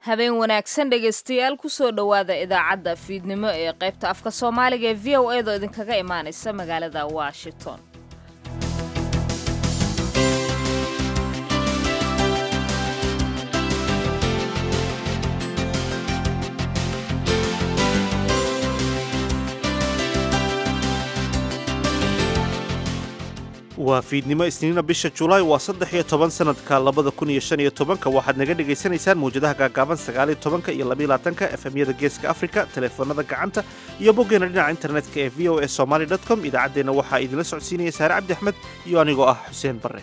habeen wanaagsan dhegaystayaal kusoo dhowaada idaacadda fiidnimo ee qaybta afka soomaaliga ee v o eedoo idinkaga imaanaysa magaalada washington waa fiidnimo isniina bisha julaay waa saddex iyo toban sanadka labada kun iyo shan iyo tobanka waxaad naga dhagaysanaysaan mawjadaha gaagaaban sagaal iyo tobanka iyo labaiyo labaatanka efemyada geeska afrika teleefoonada gacanta iyo boggeena dhinaca internetka ee v o e somaly dot com idaacaddeenna waxaa idinla socodsiinaya saare cabdi axmed iyo anigoo ah xuseen barre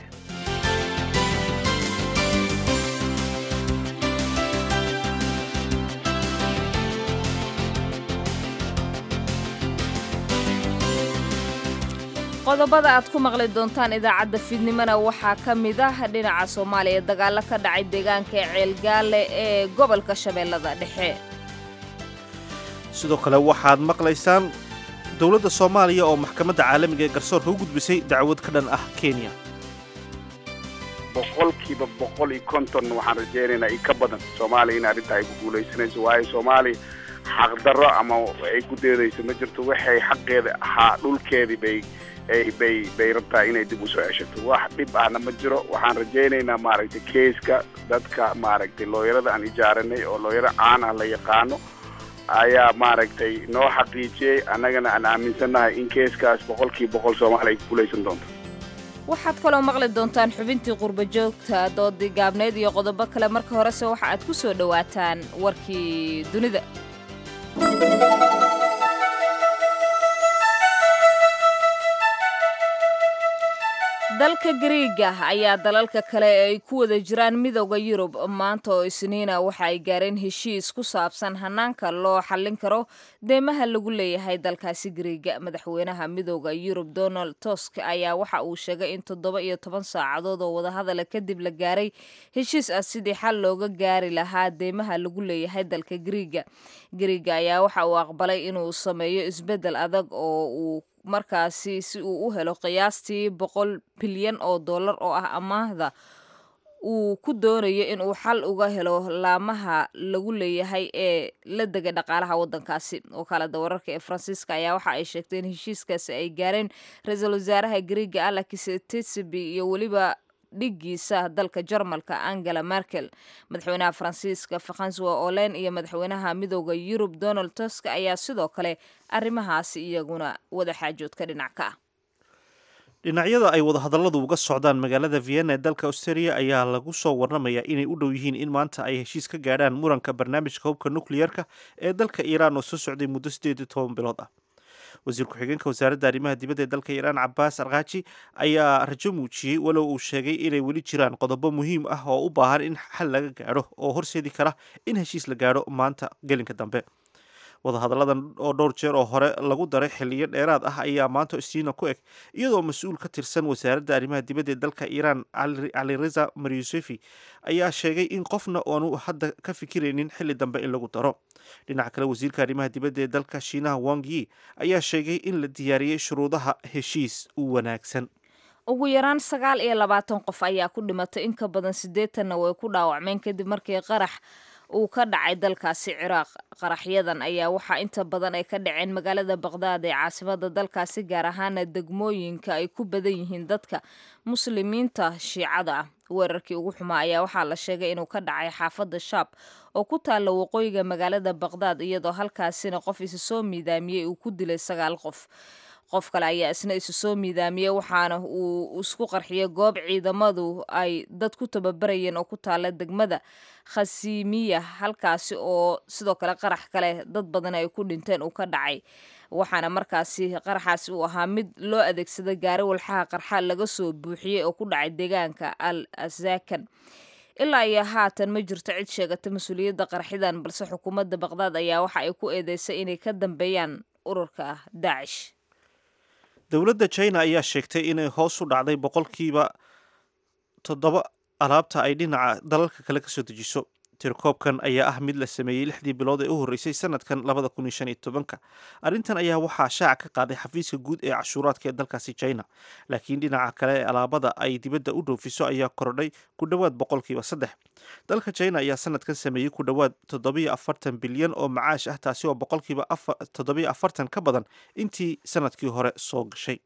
qodobada aad ku maqli doontaan idaacadda fiidnimona waxaa ka mid ah dhinaca soomaaliya dagaallo ka dhacay deegaanka ceelgaale ee gobolka shabeellada dhexe sidoo kale waxaad maqlaysaan dowladda soomaaliya oo maxkamadda caalamiga ee garsoorka u gudbisay dacwad ka dhan ah kenya boqolkiiba boqol iyo konton waxaan rajaynaynaa i ka badan soomaaliya in arrinta ay ku guulaysanayso waayo soomaaliya xaqdarro ama ay ku deedayso ma jirto waxay xaqeeda ahaa dhulkeedii bay bay bay rabtaa inay dib usoo ceshato wax dhib ahna ma jiro waxaan rajaynaynaa maaragtay keiska dadka maaragtay looyarada aan ijaaranay oo looyaro caan ah la yaqaano ayaa maaragtay noo xaqiijiyey annagana aan aaminsannahay in keiskaas boqolkiiba boqol soomaaliya ay ku guulaysan doonto waxaad kaloo maqli doontaan xubintii qurba joogta doodii gaabneed iyo qodobo kale marka horese waxa aad ku soo dhowaataan warkii dunida dalka gariiga ayaa dalalka kale ee ay ku wada jiraan midooda yurub maanta oo isniina waxa ay gaareen heshiis ku saabsan hanaanka loo xallin karo deymaha lagu leeyahay dalkaasi gariiga madaxweynaha midooda yurub donald tusk ayaa waxa uu sheegay in toddoba iyo toban saacadood oo wadahadala kadib la gaaray heshiis ah sidii xal looga gaari lahaa deymaha lagu leeyahay dalka gariiga gariiga ayaa waxa uu aqbalay inuu sameeyo isbeddel adag oo uu markaasi si uu u helo qiyaastii boqol bilyan oo dollar oo ah amaahda uu ku doonayo inuu xal uga helo laamaha lagu leeyahay ee la degay dhaqaalaha waddankaasi wakaalada wararka ee faransiiska ayaa waxa ay sheegtay in heshiiskaasi ay gaareen ra-iisul wasaaraha gariiga alexis tisiby iyo weliba dhiggiisa dalka jarmalka angela merkel madaxweynaha faransiiska faransuwa olen iyo madaxweynaha midooda yurub donald tusk ayaa sidoo kale arrimahaasi iyaguna wada xaajoodka dhinac ka ah dhinacyada ay wadahadalladu uga socdaan magaalada vienna ee dalka australia ayaa lagu soo warramayaa inay u dhow yihiin in maanta ay heshiis ka gaadhaan muranka barnaamijka hubka nukliyerka ee dalka iiraan oo soo socday muddo siddeed iyo toban bilood ah wasiir ku-xigeenka wasaaradda arrimaha dibadda ee dalka iiraan cabaas arkaaji ayaa rajo muujiyey walow uu sheegay inay weli jiraan qodobo muhiim ah oo u baahan in xal laga gaadho oo horseedi kara in heshiis la gaadho maanta gelinka dambe wadahadalladan oo dhowr jeer oo hore lagu daray xiliyo dheeraad ah ayaa maanta istiina ku eg iyadoo mas-uul ka tirsan wasaaradda arrimaha dibadda ee dalka iiraan cali reza maryusefi ayaa sheegay in qofna aanu hadda ka fikiraynin xilli dambe in lagu daro dhinaca kale wasiirka arrimaha dibadda ee dalka shiinaha wang yi ayaa sheegay in la diyaariyey shuruudaha heshiis u wanaagsan ugu yaraan sagaal iyo labaatan qof ayaa ku dhimatay in ka badan siddeetanna way ku dhaawacmeen kadib markii qarax uu ka dhacay dalkaasi ciraaq qaraxyadan ayaa waxaa inta badan ay ka dhaceen magaalada baqdaad ee caasimada dalkaasi gaar ahaana degmooyinka ay ku badan yihiin dadka muslimiinta shiicada ah weerarkii ugu xumaa ayaa waxaa la sheegay inuu ka dhacay xaafadda shaab oo ku taalla waqooyiga magaalada baqdaad iyadoo halkaasina qof isu soo miidaamiyey uu ku dilay sagaal qof qof kale ayaa isna isu soo miidaamiyey waxaana uu isku qarxiyay goob ciidamadu ay dad ku tababarayeen oo ku taala degmada khasimiya halkaasi oo sidoo kale qarax kale dad badan ay ku dhinteen uu ka dhacay waxaana markaasi qaraxaasi uu ahaa mid loo adeegsaday gaari walxaha qarxa laga soo buuxiyey oo ku dhacay deegaanka al asakan ilaa iyo haatan ma jirto cid sheegata mas-uuliyadda qarxidan balse xukuumadda baqdaad ayaa waxa ay ku eedeysay inay ka dambeeyaan ururka daacish dowladda china ayaa sheegtay inay hoos u dhacday boqolkiiba toddoba alaabta ay dhinaca dalalka kale ka soo dejiso tirkoobkan ayaa ah mid la sameeyey lixdii bilood ee u horreysay sanadkan labada kun iyo shan iyo tobanka arrintan ayaa waxaa shaaca ka qaaday xafiiska guud ee cashuuraadka ee dalkaasi china laakiin dhinaca kale ee alaabada ay dibadda u dhoofiso ayaa kordhay ku dhowaad boqolkiiba saddex dalka china ayaa sanadkan sameeyey ku dhowaad toddobiyo afartan bilyan oo macaash ah taasi oo boqolkiiba toddobiyo afartan ka badan intii sanadkii hore soo gashay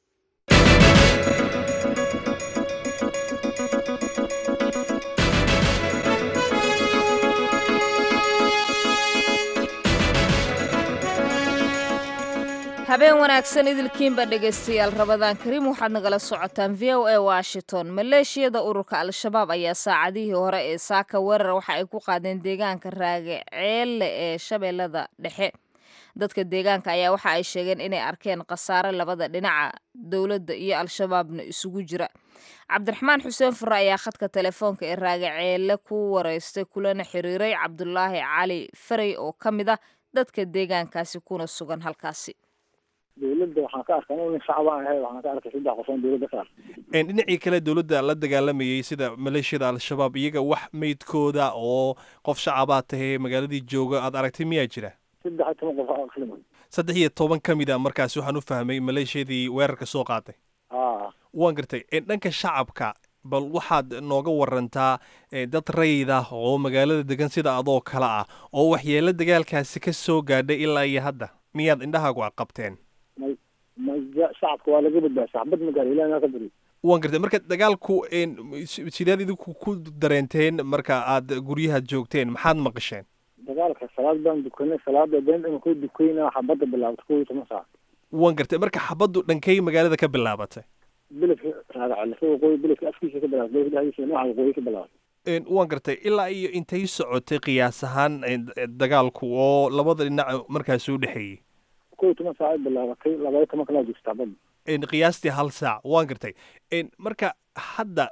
habeen wanaagsan idilkiinba dhegaystayaal rabadaan kariim waxaad nagala socotaan v o a washington maleeshiyada ururka al-shabaab ayaa saacadihii hore ee saaka weerar waxa ay ku qaadeen deegaanka raage ceelle ee shabeellada dhexe dadka deegaanka ayaa waxa ay sheegeen inay arkeen khasaare labada dhinaca dowladda iyo al-shabaabna isugu jira cabdiraxmaan xuseen fure ayaa khadka telefoonka ee raage ceelle ku wareystay kulana xiriiray cabdulaahi cali farey oo ka mid ah dadka deegaankaasi kuna sugan halkaasi dowladda waxaan ka arkay nin shacbaan ahay waxaan ka arkay saddex qof oo dowladda ka arkay dhinacii kale dowladda la dagaalamayay sida maleeshiyada al-shabaab iyaga wax meydkooda oo qof shacabaa tahay magaaladii jooga aad aragtay miyaa jira saddex iyo toban qof aqlima saddex iyo toban ka mid a markaasi waxaan u fahmay maleeshiyadii weerarka soo qaaday a waan gartay dhanka shacabka bal waxaad nooga warantaa dad rayid ah oo magaalada degan sida adoo kale ah oo waxyeelo dagaalkaasi ka soo gaadhay ilaa iyo hadda miyaad indhahaagu qabteen may may shacabka waa laga badbaasa xabad magaalo ilahi maa ka bari waan gartay marka dagaalku sideed idinku ku dareenteen marka aad guryahaad joogteen maxaad maqasheen dagaalka salaad baan dukanay salaada been ima ku dukayna xabadda bilaabta kow iyo toban saac waan gartay marka xabaddu dhankay magaalada ka bilaabatay beledka raagacalisa waqooyi beledka afkiisa ka bilaabtay beledka dhexdiisa nooca waqooyi ka bilaabtay waan gartay ilaa iyo intay socotay qiyaas ahaan dagaalku oo labada dhinac markaasi u dhexeeyey kow iyo toban saac ay bilaabatay labaya toban kalaa joogta xabadda qiyaastii hal saac waan gartay marka hadda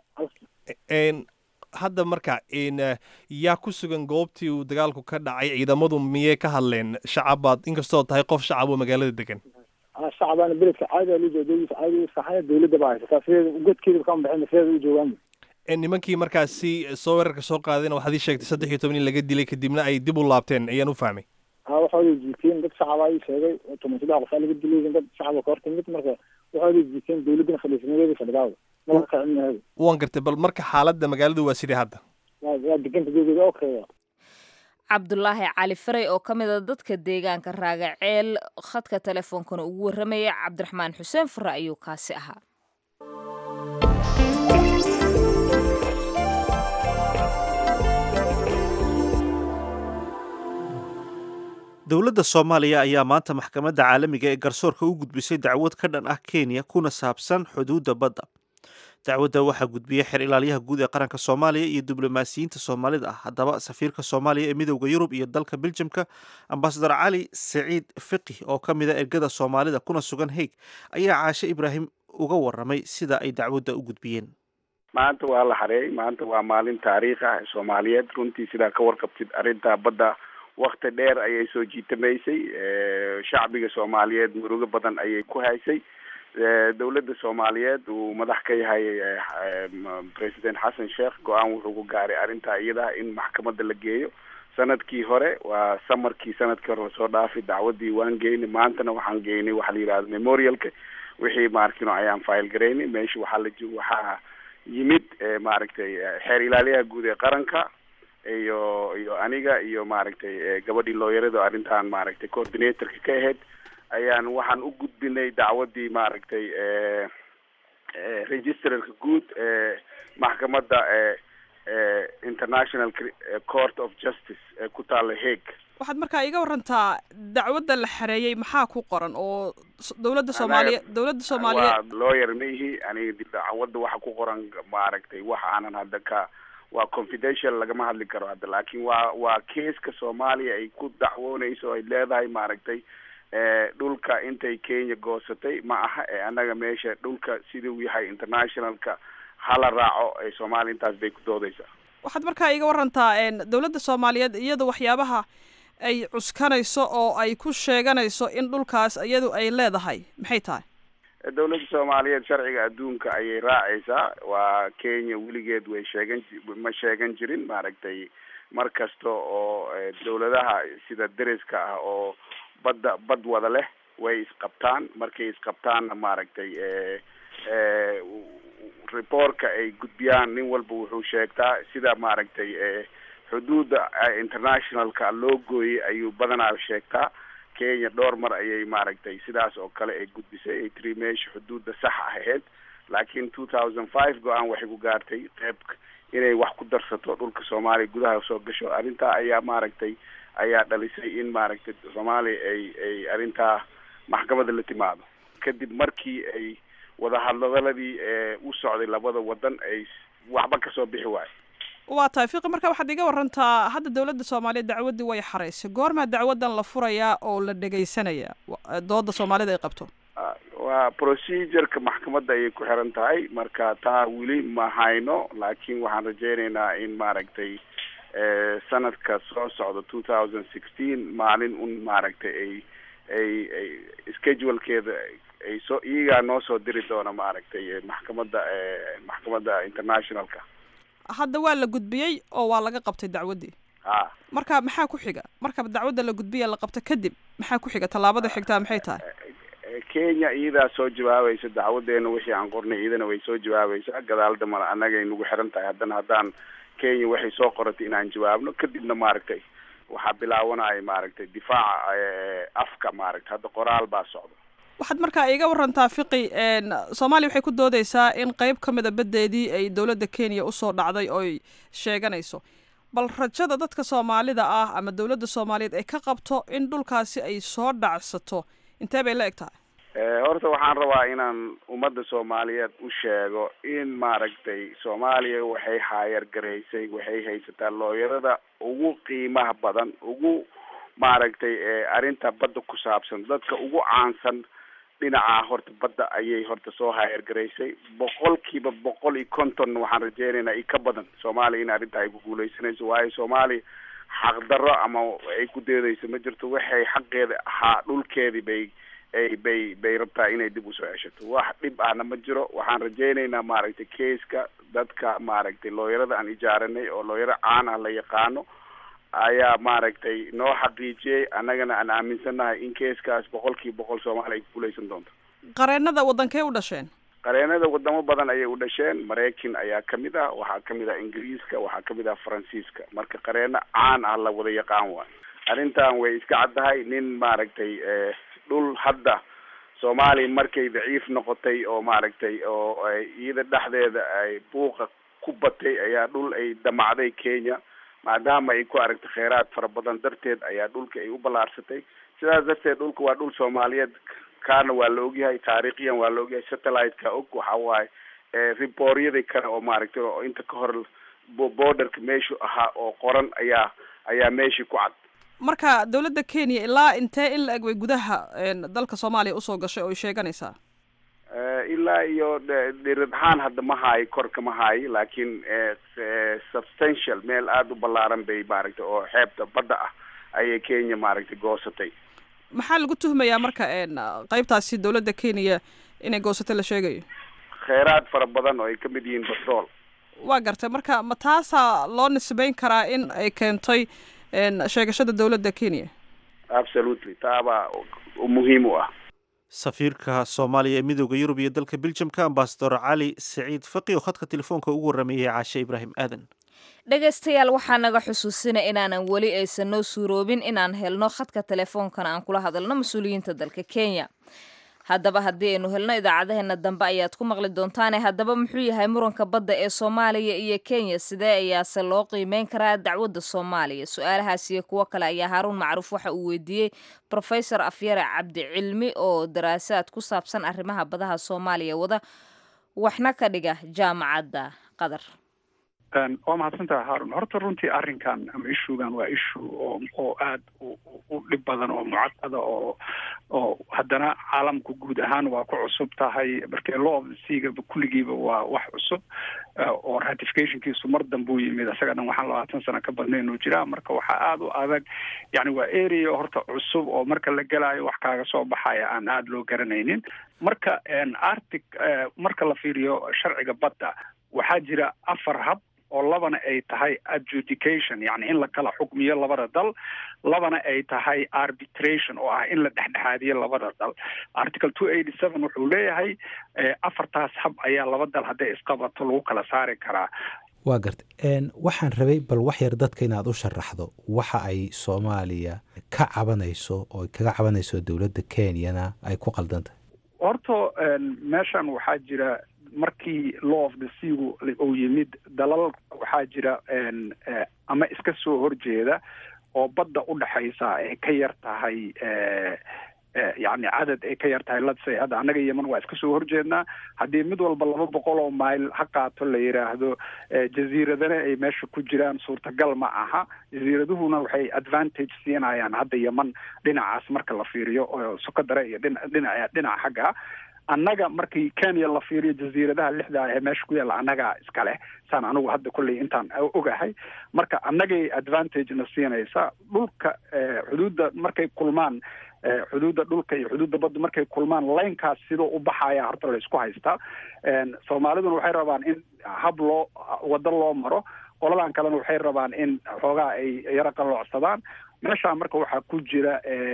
hadda marka yaa ku sugan goobtii uu dagaalku ka dhacay ciidamadu miyay ka hadleen shacabaad inkastoo tahay qof shacab oo magaalada degan shacabana beledka caadi loo jooga caadi saxaya dowladda baa haysataa sideeda godkeeda kama baxin sideeda u joogaan nimankii markaasi soo weerarka soo qaadayna waxaad ii sheegtay saddex iyo toban in laga dilay kadibna ay dib u laabteen ayaan u fahmay a waxooday jiiteen dad shacaba ay sheegay toban saddex qof aa laga dilay dad shacaba ka hortimid marka waxooday jiiteen dowladdana fadhiisanadeeda fadhidaawda mala kacinaheeda waan gartay bal marka xaaladda magaaladu waa sidee hadda waa waa deganta geegeeda okay cabdulaahi cali farey oo ka mid a dadka deegaanka raagaceel khadka telefoonkana ugu warramaya cabdiraxmaan xuseen fure ayuu kaasi ahaa dowladda soomaaliya ayaa maanta maxkamadda caalamiga ee garsoorka u gudbisay dacwad ka dhan ah kenya kuna saabsan xuduudda badda dacwadda waxaa gudbiyey xer ilaalyaha guud ee qaranka soomaaliya iyo diblomaasiyiinta soomaalida ah haddaba safiirka soomaaliya ee midowda yurub iyo dalka beljamka ambasador cali saciid fiqih oo ka mid a ergada soomaalida kuna sugan haig ayaa caashe ibraahim uga waramay sida ay dacwadda u gudbiyeen maanta waa la xareeyay maanta waa maalin taariikh ah soomaaliyeed runtii sidaa ka warqabtid arrinta badda wakti dheer ayay soo jiitamaysay shacbiga soomaaliyeed murugo badan ayay ku haysay dowladda soomaaliyeed uu madax ka yahay president xasan sheekh go-aan wuxuu ku gaaray arrintaa iyada in maxkamadda la geeyo sanadkii hore waa samarkii sanadkii hore lasoo dhaafay dacwaddii waan geynay maantana waxaan geynay waxa la yidhahda memorialka wixii maaragtino ayaan file garaynay meesha waxaa la waxaa yimid maaragtay xeer ilaaliyaha guud ee qaranka iyo iyo aniga iyo maaragtay gabadhii looyarada arrintan maaragtay coordinatorka ka ahayd ayaan waxaan u gudbinay dacwaddii maaragtay registrarka guud ee maxkamadda international court of justice ee ku taalla hague waxaad markaa iga warantaa dacwadda la xareeyey maxaa ku qoran oo dowladda soomaaliya dowladda soomaaliyeed waa lawyer ma ihi aniga dacwadda waxa ku qoran maaragtay wax aanan hadda ka waa confidential lagama hadli karo hadda laakiin waa waa keeska soomaaliya ay ku dacwoonayso ay leedahay maaragtay dhulka intay kenya goosatay ma aha ee annaga meesha dhulka siduu yahay internationalka hala raaco ee soomaaliya intaas bay ku doodaysaa waxaad markaa iga warantaa dowladda soomaaliyeed iyada waxyaabaha ay cuskanayso oo ay ku sheeganayso in dhulkaas iyadu ay leedahay maxay tahay dowladda soomaaliyeed sharciga adduunka ayay raacaysaa waa kenya weligeed way sheegan ma sheegan jirin maaragtay mar kasta oo dawladaha sida deriska ah oo badda bad wada leh way isqabtaan markay isqabtaanna maaragtay reportka ay gudbiyaan nin walba wuxuu sheegtaa sida maaragtay xuduudda internationalka loo gooyey ayuu badanaa sheegtaa kenya dhowr mar ayay maaragtay sidaas oo kale ay gudbisay ay tiri meesha xuduudda sax ahayd laakiin two thousand five go-aan waxay ku gaartay qeyb inay wax ku darsato dhulka soomaaliya gudaha soo gasho arrintaa ayaa maaragtay ayaa dhalisay in maaragtay soomaaliya ay ay arrintaa maxkamadda la timaado kadib markii ay wadahadladaladii u socday labada wadan ay waxba kasoo bixi waayo waa tahay fiqi marka waxaad iga warantaa hadda dowladda soomaaliya dacwaddii way xaraysay goormaa dacwaddan la furayaa oo la dhegaysanaya dooda soomaalida ay qabto waa procedureka maxkamadda ayay ku xiran tahay marka taa weli ma hayno laakiin waxaan rajeynaynaa in maaragtay sanadka soo socda two thousand sixteen maalin un maaragtay ay ay ay schedulkeeda ay soo iyagaa noo soo diri doona maaragtay maxkamadda maxkamadda internationalka hadda waa la gudbiyey oo waa laga qabtay dacwaddii ha marka maxaa ku xiga marka dacwadda la gudbiya la qabto kadib maxaa ku xiga tallaabada xigtaa maxay tahay kenya iyadaa soo jawaabaysa dacwadeena wixii aan qornay iyadana way soo jawaabaysaa gadaal damana annagay nagu xiran tahay haddana haddaan kenya waxay soo qoratay inaan jawaabno kadibna maaragtay waxaa bilaawanaya maaragtay difaaca afka maaragtay hadda qoraal baa socda waxaad markaa iga warantaa fiqi soomaaliya waxay ku doodeysaa in qeyb ka mida baddeedii ay dowladda kenya usoo dhacday ooy sheeganayso bal rajada dadka soomaalida ah ama dowladda soomaaliyeed ay ka qabto in dhulkaasi ay soo dhacsato intee bay la eg tahay horta waxaan rabaa inaan ummadda soomaaliyeed u sheego in maaragtay soomaaliya waxay haayar garaysay waxay haysataa looyarada ugu qiimaha badan ugu maaragtay arrinta badda ku saabsan dadka ugu caansan dhinaca horta badda ayay horta soo haayar garaysay boqolkiiba boqol iyo konton waxaan rajeynaynaa i ka badan soomaaliya in arrinta ay ku guuleysanayso waayo soomaaliya xaqdarro ama ay ku deedayso ma jirto waxay xaqeeda ahaa dhulkeedii bay ay bay bay rabtaa inay dib usoo ceshato wax dhib ahna ma jiro waxaan rajeynaynaa maaragtay keiska dadka maaragtay looyarada aan ijaaranay oo looyaro caan ah la yaqaano ayaa maaragtay noo xaqiijiyey annagana aan aaminsannahay in keiskaas boqol kiiba boqol soomaaliya ay kuguuleysan doonto qareennada waddankee u dhasheen qareenada wadamo badan ayay u dhasheen maraykan ayaa kamid ah waxaa kamid ah ingiriiska waxaa kamid ah faransiiska marka qareeno caan ah la wada yaqaan waayo arrintan way iska caddahay nin maaragtay dhul hadda soomaaliya markay daciif noqotay oo maaragtay oo iyada dhexdeeda ay buuqa ku batay ayaa dhul ay damacday kenya maadaama ay ku aragtay kheyraad fara badan darteed ayaa dhulka ay u ballaarsatay sidaas darteed dhulka waa dhul soomaaliyeed kaana waa la ogyahay taariikhiyan waa la ogyahay satellite-ka og waxa waaye riboryadii kale oo maaragtay oo inta ka hor borderka meeshu ahaa oo qoran ayaa ayaa meeshii ku cad marka dowladda kenya ilaa intee in la eg way gudaha dalka soomaaliya usoo gashay oo ay sheeganaysaa ilaa iyo dhirid ahaan hadda ma haayo korka ma haayo laakiin substantial meel aada u ballaaran bay maaragtay oo xeebta badda ah ayay kenya maaragtay goosatay maxaa lagu tuhmayaa marka qeybtaasi dowladda kenya inay goosatay la sheegayo kheyraad fara badan oo ay kamid yihiin batrool waa gartay marka ma taasaa loo nisbeyn karaa in ay keentay sheegashada dowladda kenya absolutely taabaa muhiim u ah safiirka soomaaliya ee midooda yurub iyo dalka beljamka ambasador cali saciid faqi oo khadka telefoonka ugu warrameeyey caashe ibraahim aadan dhegaystayaal waxaa naga xusuusina inaanan weli aysan noo suuroobin inaan helno khadka telefoonkan aan kula hadalno mas-uuliyiinta dalka kenya haddaba haddii aynu helno idaacadaheena dambe ayaad ku maqli doontaane haddaba muxuu yahay muranka badda ee soomaaliya iyo kenya sidee ayaase loo qiimeyn karaa dacwadda soomaaliya su-aalahaas iyo kuwo kale ayaa haaruun macruuf waxa uu weydiiyey rofesor afyare cabdi cilmi oo daraasaad ku saabsan arrimaha badaha soomaaliya wada waxna ka dhiga jaamacadda qatar waa mahadsantaha haarun horta runtii arrinkan ama ishugan waa ishu oo oo aada u dhib badan oo mucaqada oo oo haddana caalamku guud ahaan waa ku cusub tahay markee law sigaba kulligiiba waa wax cusub oo ratificationkiisu mar dambuu yimid isaga dhan waxaan labaatan sano ka badnayn oo jiraa marka waxaa aada u adag yani waa area horta cusub oo marka la gelaayo wax kaaga soo baxaya aan aada loo garanaynin marka artic marka la fiiriyo sharciga badda waxaa jira afar hab oo labana ay tahay adjudication yacni in la kala xukmiyo labada dal labana ay tahay arbitration oo ah in la dhexdhexaadiyo labada dal article two eighty seven wuxuu leeyahay afartaas hab ayaa laba dal hadday isqabato lagu kala saari karaa waa garta waxaan rabay bal wax yar dadka inaad u sharaxdo waxa ay soomaaliya ka cabanayso oo kaga cabanayso dowladda kenyana ay ku qaldantahay horta meeshan waxaa jira markii law of the seagu uu yimid dalal waxaa jira ama iska soo horjeeda oo badda u dhexaysa ay ka yar tahay yacni cadad ay ka yar tahay ladsay hadda annaga yeman waa iska soo horjeednaa haddii mid walba laba boqol oo mayl ha qaato la yidhaahdo jaziiradana ay meesha ku jiraan suurtagal ma aha jaziiraduhuna waxay advantage siinayaan hadda yeman dhinacaas marka la fiiriyo oo sokadare iyo dhinaca dhinaca xagga annaga markii kenya la fiiriyo jaziiradaha lixda ee meesha ku yaalla annagaa iska leh saan anigu hadda kolley intaan ogahay marka annagay advantagena siinaysa dhulka xuduudda markay kulmaan xuduudda dhulka iyo xuduudda badda markay kulmaan laynkaas sidoo u baxaya horta la isku haystaa soomaaliduna waxay rabaan in hab loo waddo loo maro qoladan kalena waxay rabaan in xoogaa ay yaro qalloocsadaan meeshaa marka waxaa ku jira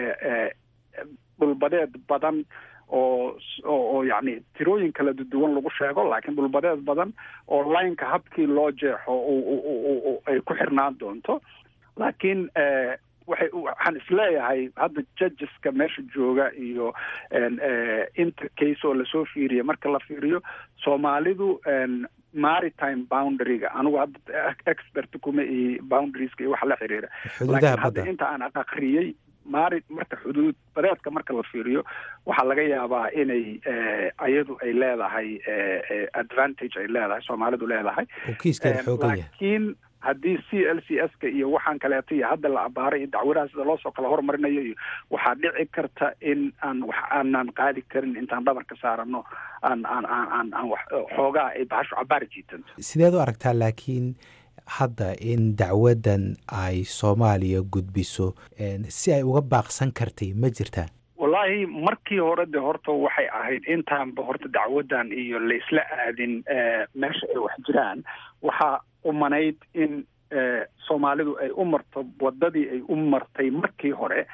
dhulbadeed badan oo oo yacni tirooyin kala duwan lagu sheego laakiin dhulbadeed badan oo lineka habkii loo jeexo ay ku xirnaan doonto laakiin waxay waxaan isleeyahay hadda judgeska meesha jooga iyo inta case oo lasoo fiiriya marka la fiiriyo soomaalidu maritime boundaryga anigu hadda expert kuma iyo boundarieska iyo waxa la xiriira laakiin hadda inta aan aqriyey mari marka xuduud badeedka marka la fiiriyo waxaa laga yaabaa inay ayadu ay leedahay advantage ay leedahay soomaalidu leedahay laakiin haddii c l c s ka iyo waxaan kaleeto iyo hadda la abaaray iyo dacwadaha sida loosoo kala hormarinayo iyo waxaa dhici karta in aan wax aanan qaadi karin intaan dhabarka saarano aan aan aan aan aan wax xoogaa ay bahashu cabaari jiitanto sideed u aragtaa laakiin hadda in dacwaddan ay soomaaliya gudbiso si ay uga baaqsan kartay ma jirtaa wallaahi markii hore de horta waxay ahayd intaanba horta dacwaddan iyo laisla aadin meesha ay wax jiraan waxaa umanayd in soomaalidu ay u marto waddadii ay u martay markii hore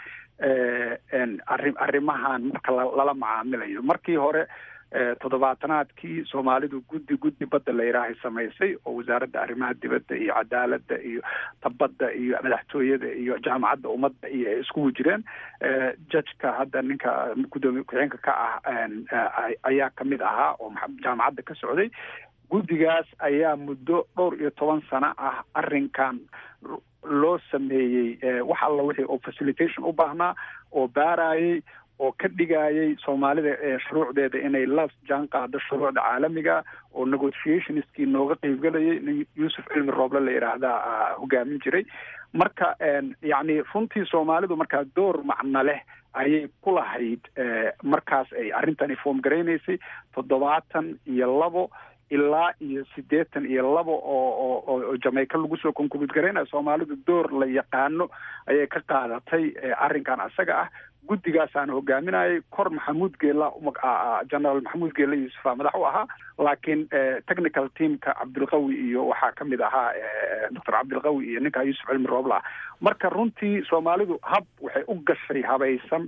arri arrimahan marka lala macaamilayo markii hore toddobaatanaadkii soomaalidu guddi guddi badda la yidhaahay samaysay oo wasaaradda arrimaha dibadda iyo cadaaladda iyo tabadda iyo madaxtooyada iyo jaamacadda ummadda iyo ay iskugu jireen judgeka hadda ninka guddoomiye ku-xigeenka ka ah ayaa kamid ahaa oo jaamacadda ka socday guddigaas ayaa muddo dhowr iyo toban sano ah arrinkan loo sameeyey wax alla wixii oo facilitation u baahnaa oo baarayey oo ka dhigayay soomaalida shuruucdeeda inay la jaan qaado shuruucda caalamiga oo negotiationskii nooga qeybgelayay nin yuusuf cilmi rooble la yidhaahdaa hogaamin jiray marka yacni runtii soomaalidu markaa door macno leh ayay ku lahayd markaas ay arrintani foom garaynaysay toddobaatan iyo labo ilaa iyo siddeetan iyo labo oo oo jamaica lagu soo konkubid garaynaya soomaalidu door la yaqaano ayay ka qaadatay arrinkan isaga ah guddigaasaan hogaaminayay kor maxamuud geela generaal maxamuud geela yuusufa madax u ahaa laakiin technical teamka cabdilqawi iyo waxaa kamid ahaa doctor cabdilqawi iyo ninka yuusuf cilmi roobla marka runtii soomaalidu hab waxay u gashay habaysan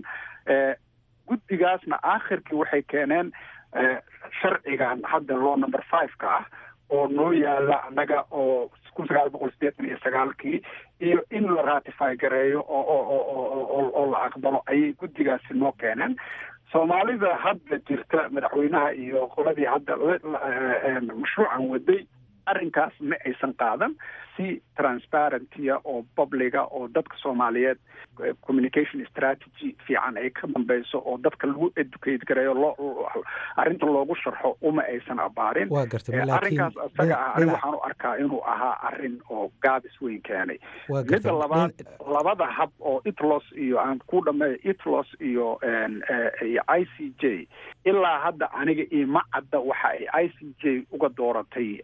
guddigaasna aakhirkii waxay keeneen sharcigan hadda law number five-ka ah oo noo yaala annaga oo kun sagaal boqol sideetan iyo sagaalkii iyo in la ratify gareeyo oo oo oo la aqbalo ayay guddigaasi noo keeneen soomaalida hadda jirta madaxweynaha iyo qoladii hadda mashruucan waday arrinkaas ma aysan qaadan si transparentia oo publiga oo dadka soomaaliyeed communication strategy fiican ay ka dambeyso oo dadka lagu educate gareeyo loo arrinta loogu sharxo uma aysan abaarin waa gartay arrinkaas isaga ah ani waxaan u arkaa inuu ahaa arrin oo gaabis weyn keenay midda labaad labada hab oo itlos iyo aan ku dhameeyo itlos iyo iyo i c j ilaa hadda aniga ima cadda waxa ay i c j uga dooratay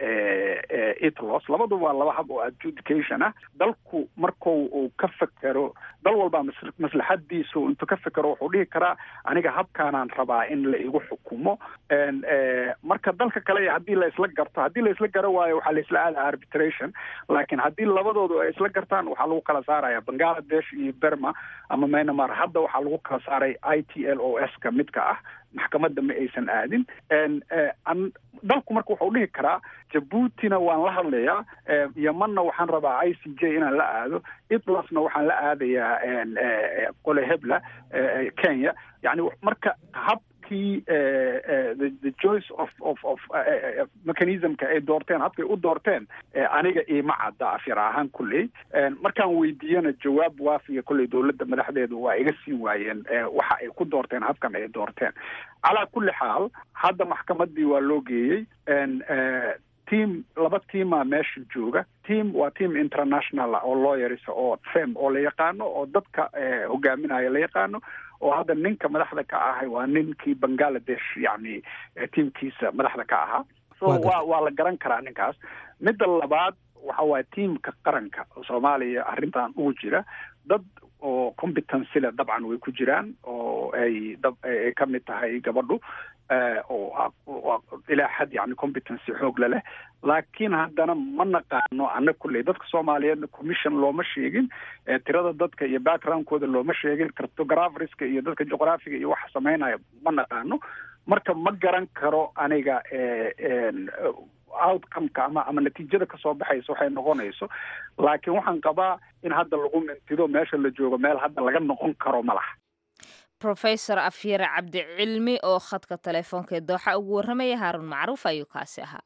itlos labaduba waa laba hab oo adjudication ah dalku marku uu ka fekero dal walba maslaxadiisu intuu ka fekero wuxuu dhihi karaa aniga habkaanaan rabaa in la igu xukumo marka dalka kale haddii la isla garto haddii la isla garo waayo waxaa la isla aada arbitration laakiin haddii labadoodu ay isla gartaan waxaa lagu kala saaraya bangladesh iyo berma ama myanmar hadda waxaa lagu kala saaray i t l o s ka midka ah maxkamadda ma aysan aadin dalku marka wuxuu dhihi karaa jabuutina waan la hadlayaa yemanna waxaan rabaa i c j inaan la aado itlasna waxaan la aadayaa qole hebla kenya yani marka habkii the choice of of of mechanismka ay doorteen habkay u doorteen aniga iima cadda afyar ahaan kulley markaan weydiiyana jawaab waafiya kolley dowladda madaxdeedu waa iga siin waayeen waxa ay ku doorteen habkan ay doorteen calaa kulli xaal hadda maxkamadii waa loo geeyey team laba teama meesha jooga team waa team international oo lawyers oo fem oo la yaqaano oo dadka hogaaminaya la yaqaano oo hadda ninka madaxda ka ahay waa ninkii bangladesh yani teamkiisa madaxda ka ahaa so waa waa la garan karaa ninkaas midda labaad waxa waaya teamka qaranka soomaaliya arrintan ugu jira dad oo competency le dabcan way ku jiraan oo ay dab ay ka mid tahay gabadhu oo ilaa xad yani competency xoog leleh laakiin haddana ma naqaano ana kulley dadka soomaaliyeedna commission looma sheegin tirada dadka iyo backgroundkooda looma sheegin cartographerska iyo dadka juqraafiga iyo waxa sameynaya ma naqaano marka ma garan karo aniga outcomeka ama ama natiijada kasoo baxaysa waxay noqonayso laakiin waxaan qabaa in hadda lagu mintido meesha la joogo meel hadda laga noqon karo ma laha rofesor afyare cabdicilmi oo khadka telefoonka ee dooxa ugu warramaya haarun macruuf ayuu kaasi ahaa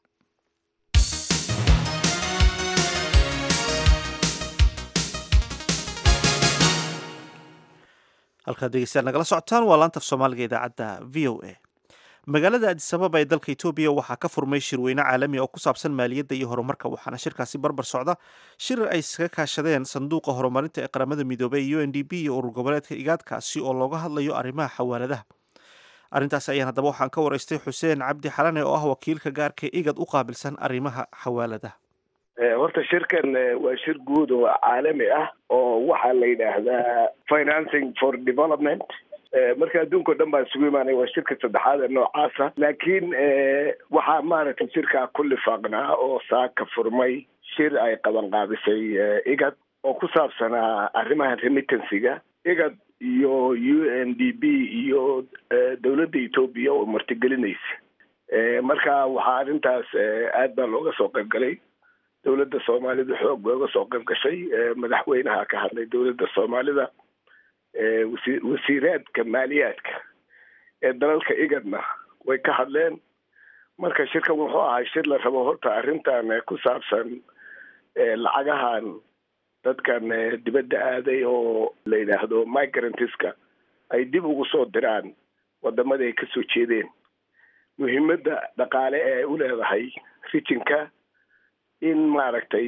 halkaad dhegeystayaal nagala socotaan waa laanta af soomaaliga idaacadda v o a magaalada adisababa ee dalka etoobiya waxaa ka furmay shirweyne caalami oo ku saabsan maaliyadda iyo horumarka waxaana shirkaasi barbar socda shir ay iskaga kaashadeen sanduuqa horumarinta ee qaramada midoobay u n d b iyo urur goboleedka igaadkaasi oo looga hadlayo arrimaha xawaaladaha arrintaas ayaan haddaba waxaan ka waraystay xuseen cabdi xalane oo ah wakiilka gaarka igad u qaabilsan arrimaha xawaaladaha horta shirkan waa shir guud oo caalami ah oo waxaa la yidhaahdaa financing for development marka adduunka o dhan baa isugu imaanaya waa shirka saddexaad ee noocaasa laakiin waxaa maaragtay shirkaa ku lifaaqnaa oo saaka furmay shir ay qaban qaabisay igad oo ku saabsanaa arrimaha remittancyga igad iyo u n d b iyo dowladda etoobiya oo martigelinaysa marka waxaa arrintaas aad baa looga soo qayb galay dowladda soomaalida xoog bay uga soo qayb gashay madaxweynaha ka hadlay dowladda soomaalida wasi wasiiraadka maaliyaadka ee dalalka igadna way ka hadleen marka shirkan wuxuu ahaa shir la rabo horta arrintan ku saabsan lacagahan dadkan dibadda aaday oo la yidhaahdo migrantiska ay dib ugu soo diraan wadamada ay kasoo jeedeen muhiimadda dhaqaale ee ay u leedahay rijinka in maaragtay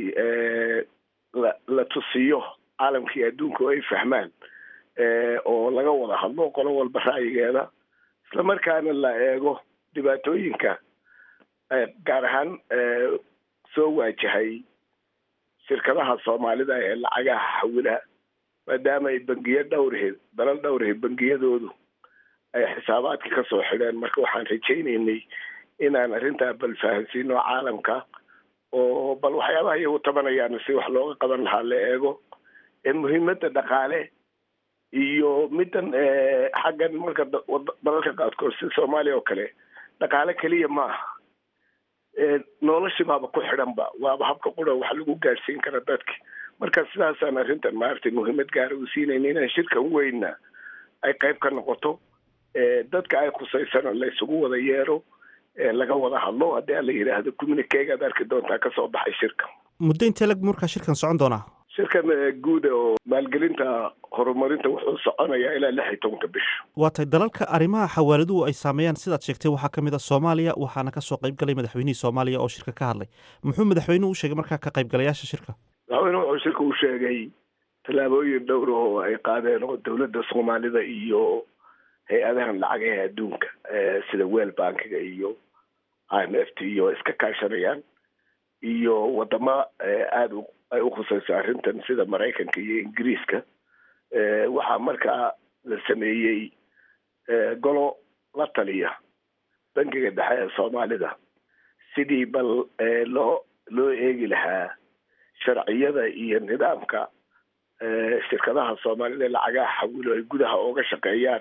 la la tusiyo caalamkii adduunka oo ay fahmaan oo laga wada hadlo qolo walba ra'yigeeda isla markaana la eego dhibaatooyinka gaar ahaan soo waajahay shirkadaha soomaalida ee lacagaha xawila maadaama ay bangiyo dhowrheed dalal dhowrheed bangiyadoodu ay xisaabaadka kasoo xidheen marka waxaan rajaynaynay inaan arrintaa bal fahansiino caalamka oo bal waxyaabaha iyagu tabanayaan si wax looga qaban lahaa la eego muhiimadda dhaqaale iyo middan xaggan marka dalalka qaadkood si soomaaliya oo kale dhaqaale keliya ma aha noloshi baaba ku xidhanba waaba habka qura wax lagu gaadhsiin kara dadka marka sidaasaan arrintan maaragtay muhiimad gaara u siinayna inaan shirkan weynna ay qayb ka noqoto dadka ay khusaysana la isugu wada yeero laga wada hadlo haddii ala yidhaahdo communiquegaad arki doontaa kasoo baxay shirka muddo intee lag markaa shirkan socon doonaa shirkan guuda oo maalgelinta horumarinta wuxuu soconayaa ilaa lix iyo tobanka bisha waa tahay dalalka arrimaha xawaaladuhu ay saameeyaan sidaad sheegtay waxaa ka mid a soomaaliya waxaana kasoo qayb galay madaxweynihii soomaaliya oo shirka ka hadlay muxuu madaxweynuhu u sheegay markaa ka qaybgalayaasha shirka madaxweynuhu wuxuu shirka u sheegay tallaabooyin dhowr oo ay qaadeen oo dowladda soomaalida iyo hay-adahan lacagaha adduunka sida weel bankiga iyo i m f t iyo iska kaashanayaan iyo wadamo aada ay u khusayso arrintan sida maraykanka iyo ingiriiska waxaa markaa la sameeyey golo la taliya bankiga dhexe ee soomaalida sidii bal loo loo eegi lahaa sharciyada iyo nidaamka shirkadaha soomaalida ee lacagaha xawilo ay gudaha ooga shaqeeyaan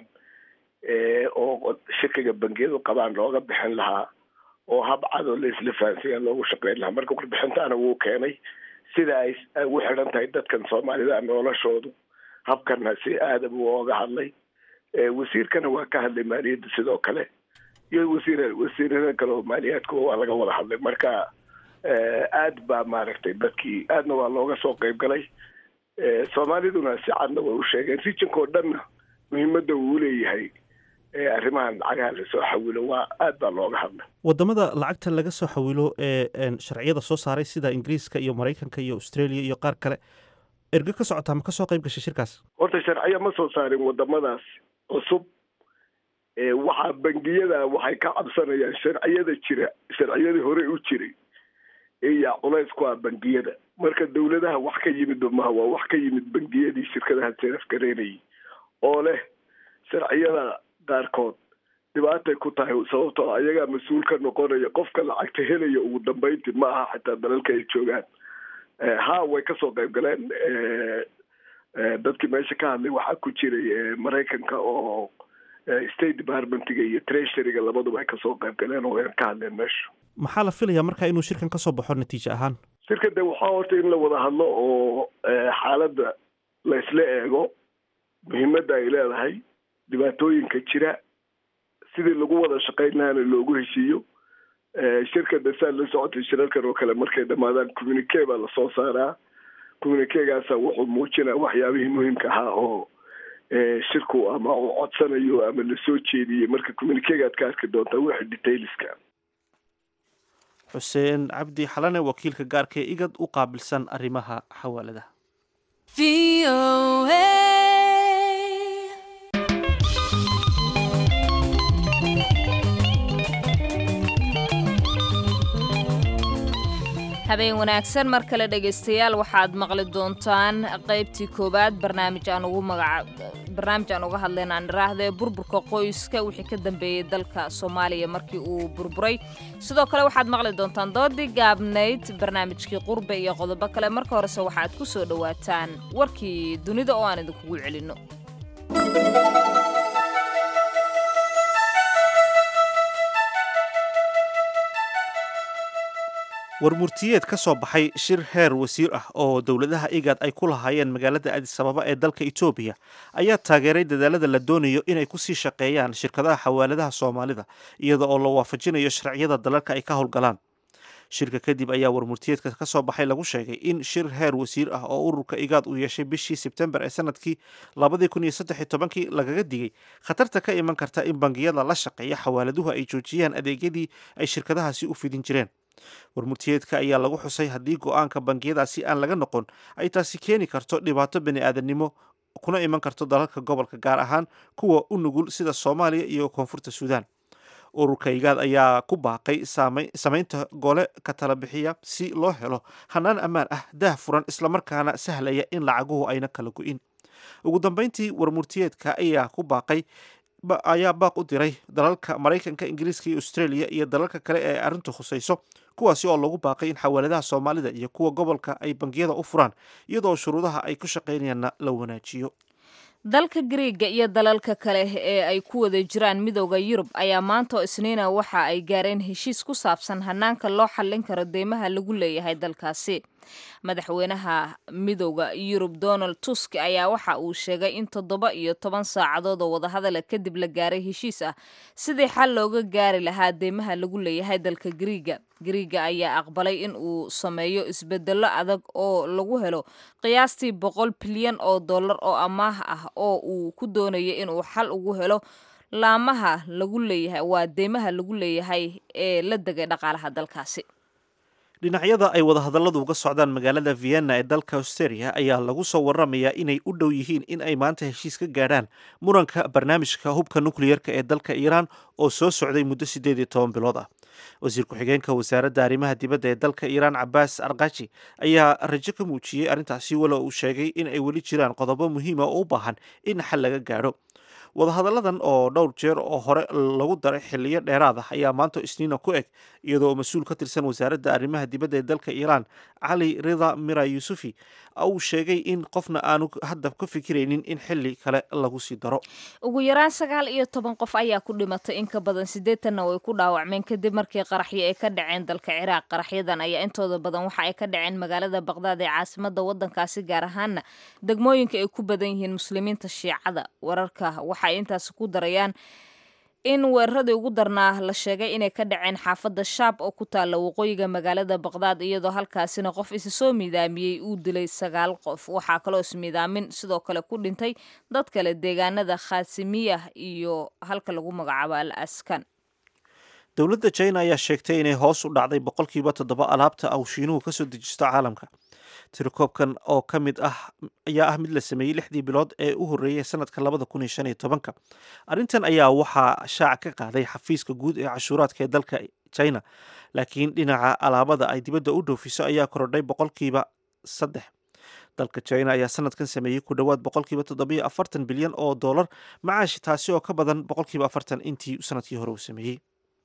oo shirkiga bangiyadu qabaan looga bixin lahaa oo hab cadoo la isla fahansiya loogu shaqeyn lahaa marka warbixintaana wuu keenay sida ay ugu xidhan tahay dadkan soomaalida noloshoodu habkana si aada buu ooga hadlay wasiirkana waa ka hadlay maaliyadda sidoo kale iyo wasiir wasiirada kale oo maaliyaadka waa laga wada hadlay marka aad baa maaragtay dadkii aadna waa looga soo qeyb galay soomaaliduna si cadna way u sheegeen rijinka oo dhanna muhiimadda uu leeyahay arrimahan lacagaha lasoo xawilo waa aad baa looga hadlay wadamada lacagta laga soo xawilo ee sharciyada soo saaray sida ingiriiska iyo maraykanka iyo australia iyo qaar kale erge ka socotaa ma kasoo qayb gashay shirkaas horta sharciyo ma soo saarin wadamadaas cusub waxaa bangiyada waxay ka cabsanayaan sharciyada jira sharciyadii hore u jiray iyaa culays ku ah bangiyada marka dawladaha wax ka yimid maha waa wax ka yimid bangiyadii shirkadaha seerafgareynayay oo leh sharciyada qaarkood dhibaatay ku tahay sababtoo ayagaa mas-uul ka noqonaya qofka lacagta helaya ugu dambeynti ma aha xataa dalalka ay joogaan ha way kasoo qayb galeen dadkii meesha ka hadlay waxaa ku jiray maraykanka oo state departmentiga iyo treasuryga labaduba ay kasoo qayb galeen oo way ka hadleen meesha maxaa la filayaa marka inuu shirkan kasoo baxo natiijo ahaan shirka de waxaa horta in la wada hadlo oo xaaladda la isla eego muhiimadda ay leedahay dhibaatooyinka jira sidii lagu wada shaqayn lahaana loogu heshiiyo shirka de saa la socotay shirarkan oo kale markay dhamaadaan communique baa lasoo saaraa communiquegaasa wuxuu muujinaa waxyaabihii muhiimka ahaa oo shirku ama uu codsanayo ama lasoo jeediyey marka communiquegaad ka arki doontaa wixii detailska xuseen cabdi xalane wakiilka gaarka ee igad u qaabilsan arrimaha xawaaladaha habeen wanaagsan mar kale dhegaystayaal waxaad maqli doontaan qaybtii koowaad barnaamij aan ugu magaca barnaamij aan uga hadlayna aan iraahde burburka qoyska wixii ka dambeeyey dalka soomaaliya markii uu burburay sidoo kale waxaad maqli doontaan doodii gaabnayd barnaamijkii qurbe iyo qodobo kale marka horese waxaad ku soo dhowaataan warkii dunida oo aan idinkugu celinno warmurtiyeed ka soo baxay shir heer wasiir ah oo dowladaha igad ay ku lahaayeen magaalada adisababa ee dalka etoobiya ayaa taageeray dadaalada la doonayo inay kusii shaqeeyaan shirkadaha xawaaladaha soomaalida iyada oo la waafajinayo sharciyada dalalka ay ka howlgalaan shirka kadib ayaa warmurtiyeedka ka soo baxay lagu sheegay in shir heer wasiir ah oo ururka igaad uu yeeshay bishii sebtembar ee sanadkii labadii kun iyo saddex iyo tobankii lagaga digay khatarta ka iman karta in bangiyada la shaqeeya xawaaladuhu ay joojiyaan adeegyadii ay shirkadahaasi u fidin jireen warmurtiyeedka ayaa lagu xusay haddii go-aanka bangiyadaasi aan laga noqon ay taasi keeni karto dhibaato bani aadamnimo kuna iman karto dalalka gobolka gaar ahaan kuwa u nugul sida soomaaliya iyo koonfurta suudaan ururka igaad ayaa ku baaqay samaynta gole ka tala bixiya si loo helo hanaan ammaan ah daah furan islamarkaana sahlaya in lacaguhu ayna kala go-in ugu dambeyntii warmurtiyeedka ayaa ku baaqay ayaa baaq u diray dalalka maraykanka ingiriiska iyo australia iyo dalalka kale ee arrintu khusayso kuwaasi oo lagu baaqay in xawaaladaha soomaalida iyo kuwa gobolka ay bangiyada u furaan iyadoo shuruudaha ay ku shaqaynayaanna la wanaajiyo dalka griiga iyo dalalka kale ee ay ku wada jiraan midooda yurub ayaa maanta oo isniina waxa ay gaareen heshiis ku saabsan hanaanka loo xallin karo deymaha lagu leeyahay dalkaasi madaxweynaha midooda yurub donald tusk ayaa waxa uu sheegay in toddoba iyo toban saacadood oo wadahadala kadib la gaaray heshiis ah sidii xal looga gaari lahaa deymaha lagu leeyahay dalka griiga griiga ayaa aqbalay in uu sameeyo isbedello adag oo lagu helo qiyaastii boqol bilyan oo dollar oo amaah ah oo uu ku doonayo inuu xal ugu helo laamaha lagu leeyahay waa deymaha lagu leeyahay ee la degay dhaqaalaha dalkaasi dhinacyada ay wadahadalladu uga socdaan magaalada vienna ee dalka australia ayaa lagu soo waramayaa inay u dhow yihiin in ay maanta heshiis ka gaadhaan muranka barnaamijka hubka nukliyerka ee dalka iiraan oo soo socday muddo siddeed iyo toban bilood ah wasiir ku-xigeenka wasaaradda arrimaha dibadda ee dalka iiraan cabaas arkaji ayaa rajo ka muujiyey arrintaasi walo uu sheegay in ay weli jiraan qodobo muhiima oo u baahan in xal laga gaadho wadahadalladan oo dhowr jeer oo hore lagu daray xiliyo dheeraad ah ayaa maanta isniina ku eg iyadoo mas-uul ka tirsan wasaaradda arrimaha dibadda ee dalka iiraan cali rida mira yusufi uu sheegay in qofna aanu hadda ka fikiraynin in xili kale lagu sii daro ugu yaraan sagaal iyo toban qof ayaa ku dhimatay in ka badan siddeetanna way ku dhaawacmeen kadib markii qaraxyo ay ka dhaceen dalka ciraaq qaraxyadan ayaa intooda badan waxa ay ka dhaceen magaalada baqdaad ee caasimada wadankaasi gaar ahaana degmooyinka ay ku badan yihiin muslimiinta shiicada wararka waxa ay intaasi ku darayaan in weeraradii ugu darnaa la sheegay inay ka dhaceen xaafadda shaab oo ku taalla waqooyiga magaalada baqdaad iyadoo halkaasina qof isa soo miidaamiyey uu dilay sagaal qof waxaa kaloo ismiidaamin sidoo kale ku dhintay dad kale deegaanada khaasimiyah iyo halka lagu magacaabo al askan dowladda china ayaa sheegtay inay hoos u dhacday boqolkiiba toddoba alaabta uu shiinuhu kasoo dejisto caalamka tirakoobkan oo ka mid ah ayaa ah mid la sameeyey lixdii bilood ee u horreeyay sanadka labada kun iyo shan iyo tobanka arrintan ayaa waxaa shaaca ka qaaday xafiiska guud ee cashuuraadka ee dalka china laakiin dhinaca alaabada ay dibadda u dhoofiso ayaa korodhay boqolkiiba saddex dalka china ayaa sanadkan sameeyey ku dhowaad boqolkiiba toddobiyo afartan bilyan oo dollar macaashi taasi oo ka badan boqolkiiba afartan intii sanadkii hore uu sameeyey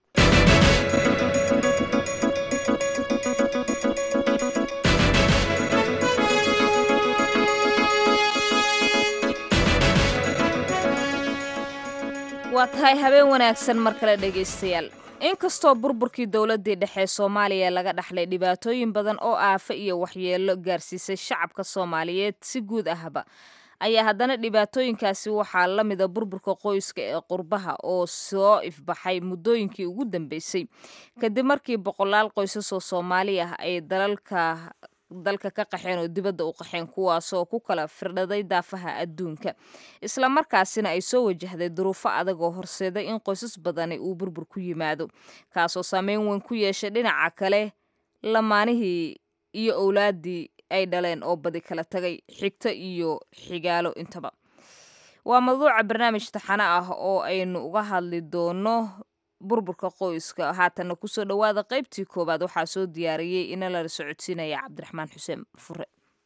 waa tahay habeen wanaagsan mar kale dhegaystayaal inkastoo burburkii dowladdii dhexe soomaaliya laga dhaxlay dhibaatooyin badan oo aafa iyo waxyeelo gaarsiisay shacabka soomaaliyeed si guud ahba ayaa haddana dhibaatooyinkaasi waxaa la mida burburka qoyska ee qurbaha oo soo ifbaxay muddooyinkii ugu dambeysay kadib markii boqolaal qoysas oo soomaali ah ay dalalka dalka ka qaxeen oo dibadda u qaxeen kuwaasoo ku kala firdhaday daafaha adduunka islamarkaasina ay soo wajahday duruufo adag oo horseeday in qoysas badani uu burbur ku yimaado kaasoo saameyn weyn ku yeeshay dhinaca kale lamaanihii iyo owlaaddii ay dhaleen oo badi kala tagay xigto iyo xigaalo intaba waa mawduuca barnaamij taxano ah oo aynu uga hadli doono burburka qoyska haatana kusoo dhowaada qaybtii koowaad waxaa soo diyaariyey ina lala socodsiinaya cabdiraxmaan xuseen fure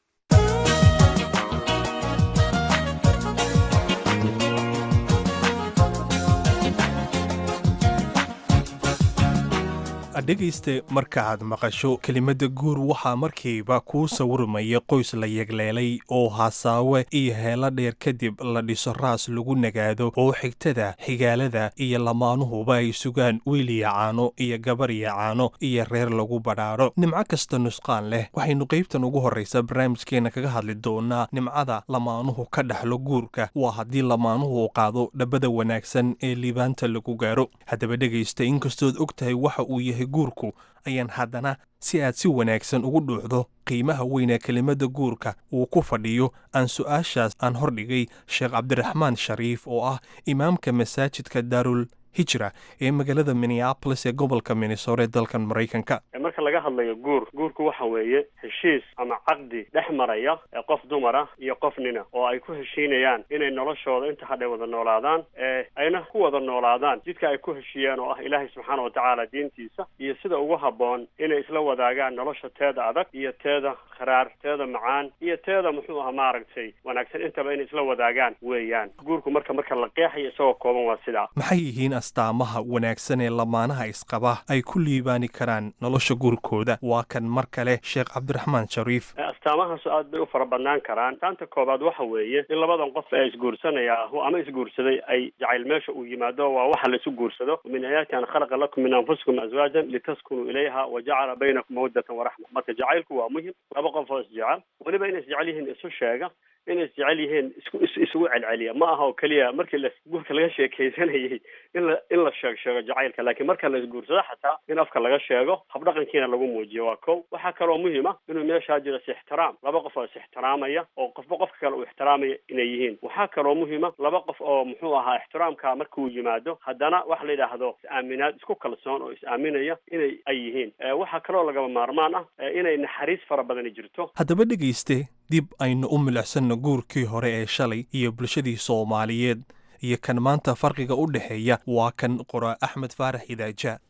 dhegayste markaaad maqasho kelimadda guur waxaa markiiba kuu sawirmaya qoys la yegleelay oo hasaawe iyo heelo dheer kadib la dhiso raas lagu nagaado oo xigtada xigaalada iyo lamaanuhuba ay sugaan wiiliya caano iyo gabarya caano iyo reer lagu badhaadho nimco kasta nusqaan leh waxaynu qaybtan ugu horraysa barnaamijkeenna kaga hadli doonaa nimcada lamaanuhu ka dhaxlo guurka waa haddii lamaanuhu qaado dhabbada wanaagsan ee liibaanta lagu gaaro haddaba dhegaysta inkastood og tahay waxa uu yahay guurku ayaan haddana si aad si wanaagsan ugu dhuuxdo qiimaha weynee kelimadda guurka uu ku fadhiyo aan su'aashaas aan hordhigay sheekh cabdiraxmaan shariif oo ah imaamka masaajidka daarul hijra ee magaalada minneabolis ee gobolka minnesota ee dalkan maraykanka marka laga hadlayo guur guurku waxa weeye heshiis ama caqdi dhex maraya ee qof dumara iyo qof nina oo ay ku heshiinayaan inay noloshooda inta hadhay wada noolaadaan ee ayna ku wada noolaadaan jidka ay ku heshiiyeen oo ah ilaahay subxaana watacaala diintiisa iyo sida ugu habboon inay isla wadaagaan nolosha teeda adag iyo teeda kharaar teeda macaan iyo teeda muxuu aha maaragtay wanaagsan intaba inay isla wadaagaan weeyaan guurku marka marka la qeexayo isagoo kooban waa sidaa maxay yihiin astaamaha wanaagsan ee lamaanaha isqaba ay ku liibaani karaan nolosha guurkooda waa kan mar kale sheekh cabdiraxmaan shariif astaamahaasu aad bay u fara badnaan karaan taanta koobaad waxa weeye in labadan qof ee isguursanaya ahu ama isguursaday ay jacayl meesha uu yimaado waa waxa la isu guursado min aayaati an khalaqa lakum min anfusikum azwaajan litaskunuu ilayha wa jacala baynakum mawaddatan waraxma marka jacaylku waa muhim laba qof oo isjecel weliba inay isjecel yihiin isu sheega inay isjecel yihiin isku is isugu celceliya ma aha oo keliya markii la guurka laga sheekaysanayay in la in la sheeg sheego jacaylka laakiin marka la isguursado xataa in afka laga sheego habdhaqankiina lagu muujiyo waa kow waxaa kaloo muhima inuu meeshaa jiro is ixtiraam laba qof oo is ixtiraamaya oo qofba qofka kale uu ixtiraamaya inay yihiin waxaa kaloo muhima laba qof oo muxuu ahaa ixtiraamka markuu yimaado haddana waxa la yidhaahdo is-aaminaad isku kalsoon oo is-aaminaya inay ay yihiin waxaa kaloo lagaba maarmaan ah inay naxariis fara badani jirto haddaba dhegayste dib aynu u milicsanno guurkii hore ee shalay iyo bulshadii soomaaliyeed iyo kan maanta farqiga u dhexeeya waa kan qoraa axmed faarax idaaja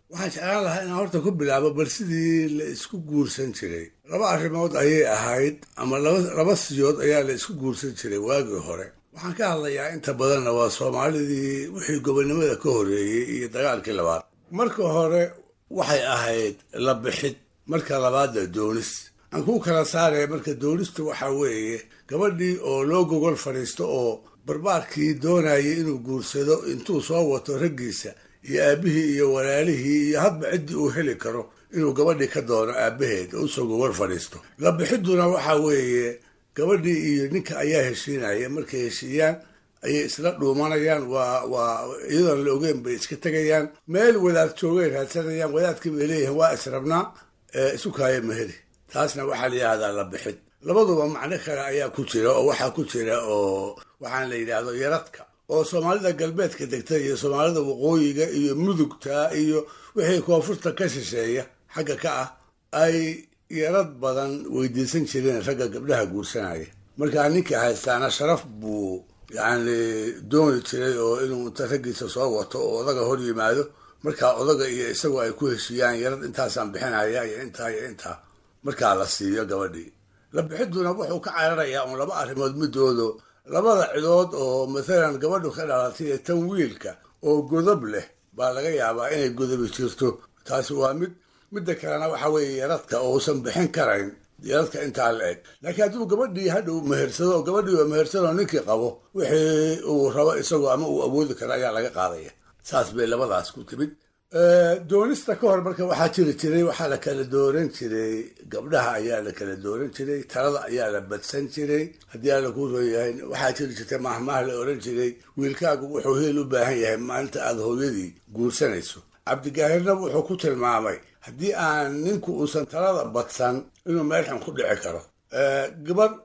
waxaan jeclaan lahaa inaan horta ku bilaabo bal sidii la isku guursan jiray laba arrimood ayay ahayd ama laba siyood ayaa la isku guursan jiray waagii hore waxaan ka hadlayaa inta badanna waa soomaalidii wixii gobonnimada ka horreeyey iyo dagaalkii labaad marka hore waxay ahayd la bixid marka labaadna doonis aan kuu kala saaraya marka doonistu waxaa weeye gabadhii oo loo gogol fadhiisto oo barbaarkii doonayay inuu guursado intuu soo wato raggiisa iyo aabbihii iyo walaalihii iyo hadba ciddii uu heli karo inuu gabadhii ka doono aabbaheed oo usoo gogol fadhiisto la bixidduna waxaa weeye gabadhii iyo ninka ayaa heshiinaya markay heshiiyaan ayay isla dhuumanayaan waa waa iyadoon la ogeyn bay iska tegayaan meel wadaad joogay raadsanayaan wadaadkii bay leeyihiin waa israbnaa isu kaaya maheli taasna waxaa la yidhahdaa la bixid labaduba macno kale ayaa ku jira oo waxaa ku jira oo waxaan la yidhaahdo yaradka oo soomaalida galbeedka degta iyo soomaalida waqooyiga iyo mudugta iyo wixii koonfurta ka shisheeya xagga ka ah ay yarad badan weydiisan jireen ragga gabdhaha guursanaya markaa ninkii haystaana sharaf buu yacni dooni jiray oo inuu inta raggiisa soo wato oo odaga hor yimaado markaa odaga iyo isagu ay ku heshiiyaan yarad intaasaan bixinaya iyo intaa iyo intaa markaa la siiyo gabadhii la bixidduna wuxuu ka cararayaa un laba arrimood midoodo labada cidood oo mathalan gabadhu ka dhalatay ee tan wiilka oo godob leh baa laga yaabaa inay godobi jirto taasi waa mid midda kalena waxa weeye yaradka oo uusan bixin karayn yaradka intaa la eg laakiin hadduu gabadhii hadhow mehersado oo gabadhii oo mehersadoo ninkii qabo wixii uu rabo isagoo ama uu awoodi karo ayaa laga qaadaya saas bay labadaas ku timid doonista ka hor marka waxaa jiri jiray waxaa la kala dooran jiray gabdhaha ayaa la kala dooran jiray talada ayaa la badsan jiray haddii alla kuu soo yahay waxaa jiri jirtay mahmaah la oran jiray wiilkaagu wuxuu heel u baahan yahay maalinta aada hooyadii guursanayso cabdigaahirna wuxuu ku tilmaamay haddii aan ninku uusan talada badsan inuu meelxun ku dhici karo gabadh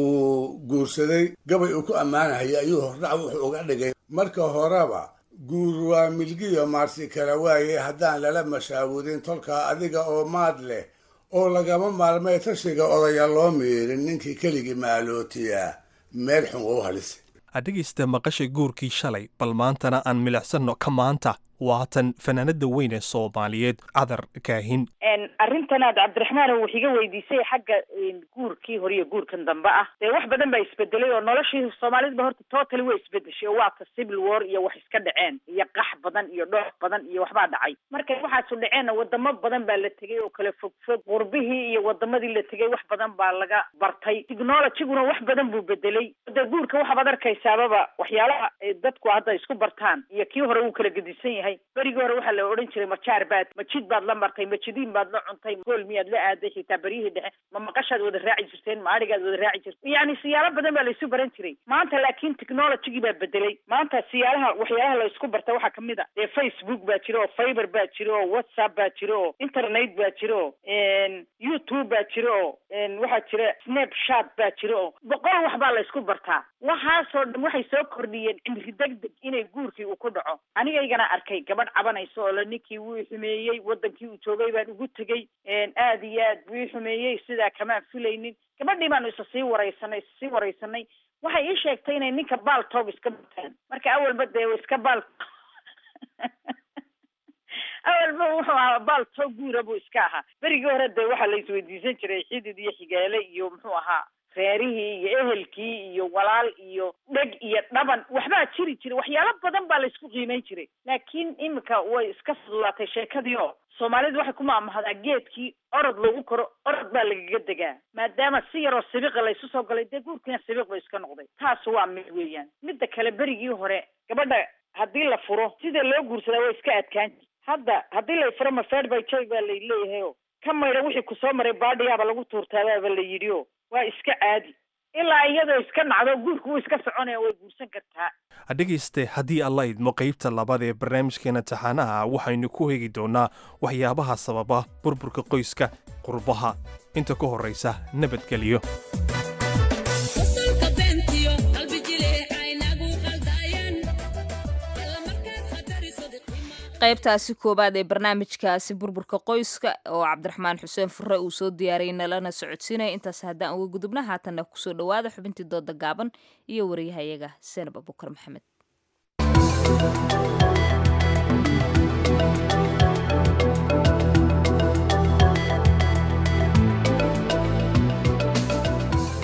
uu guursaday gabay uu ku ammaanahaya ayuu hordhac wuxuu uga dhigay marka horeba guur waa milgiyo maarsi kala waaye haddaan lala mashaawurin tolkaa adiga oo maad leh oo lagama maarmay tashiga odaya loo miirin ninkii keligii maalootiyaa meel xun oo halisa adhegaysta maqasha guurkii shalay bal maantana aan milicsanno ka maanta waatan fanaanada weyn ee soomaaliyeed cadar kaahin arrintan aad cabdiraxmaan wax iga weydiisay xagga guurkii hore iyo guurkan dambe ah dee wax badan baa isbedelay oo noloshii soomaalidaba horta totally way isbedeshay oo waata civil war iyo wax iska dhaceen iyo qax badan iyo dhoox badan iyo waxbaa dhacay markay waxaasu dhaceenna wadamo badan baa la tegay oo kale fog fog qurbihii iyo wadamadii la tegay wax badan baa laga bartay technologiguna wax badan buu bedelay dee guurka waxaad arkaysaababa waxyaalaha dadku hadda isku bartaan iyo kii hore wuu kala gedisan yahay berigii hore waxaa la odhan jiray majaar baad majid baad la martay majidiin baad la cuntay gool miyaad la aaday xitaa beryihii dhexe ma maqashaad wada raaci jirteen ma adhigaad wada raaci jirteen yani siyaalo badan baa la isu baran jiray maanta laakiin technologigii baa bedelay maanta siyaalaha waxyaalaha la isku barta waxaa kamid a dee facebook baa jira oo fiber baa jira oo whatsapp baa jira oo internet baa jira oo youtube baa jira oo waxaa jira snapchat baa jira oo boqol wax baa la isku bartaa waxaasoo dhan waxay soo kordhiyeen cimri deg deg inay guurkii uu ku dhaco anigaygana arkay gabadh cabanaysa oo la ninkii wuu xumeeyey wadankii uu joogay baan ugu tegey aad iyo aad buu ii xumeeyey sidaa kamaan filaynin gabadhii baanu isa sii waraysanay isa sii waraysanay waxay ii sheegtay inay ninka baal toob iska bataan marka awalba dee iska baal awalba wuxuu ahaa baal toob guura buu iska ahaa berigii hore dee waxaa la isweydiisan jiray xidid iyo xigaale iyo muxuu ahaa reerihii iyo ehelkii iyo walaal iyo dheg iyo dhaban waxbaa jiri jiray waxyaalo badan baa la isku qiimeyn jiray laakiin imika way iska fududaatay sheekadii oo soomaalidu waxay ku maamahdaa geedkii orod lagu koro orod baa lagaga degaa maadaama si yaroo sibiqa laysu soo galay dee guurkiina sibiq ba iska noqday taas waa mid weeyaan midda kale berigii hore gabadha haddii la furo sida loo guursadaa way iska adkaan jir hadda haddii la furo mafeed by joy baa lay leeyahay o ka maydha wixii kusoo maray baadhigaaba lagu tuurtaabaaba la yidhi o waa iska caadi ilaa iyadoo iska nacdo guurku wuu iska soconaya way guursan kartaa dhegayste haddii alla idmo qaybta labaad ee barnaamijkeena taxaanaha waxaynu ku hegi doonnaa waxyaabaha sababa burburka qoyska qurbaha inta ka horraysa nabadgelyo qaybtaasi koowaad ee barnaamijkaasi burburka qoyska oo cabdiraxmaan xuseen fure uu soo diyaariyay nalana socodsiinaya intaas haddaan uga gudubna haatanna kusoo dhowaada xubintii dooda gaaban iyo wariyahayaga seenab abukar maxamed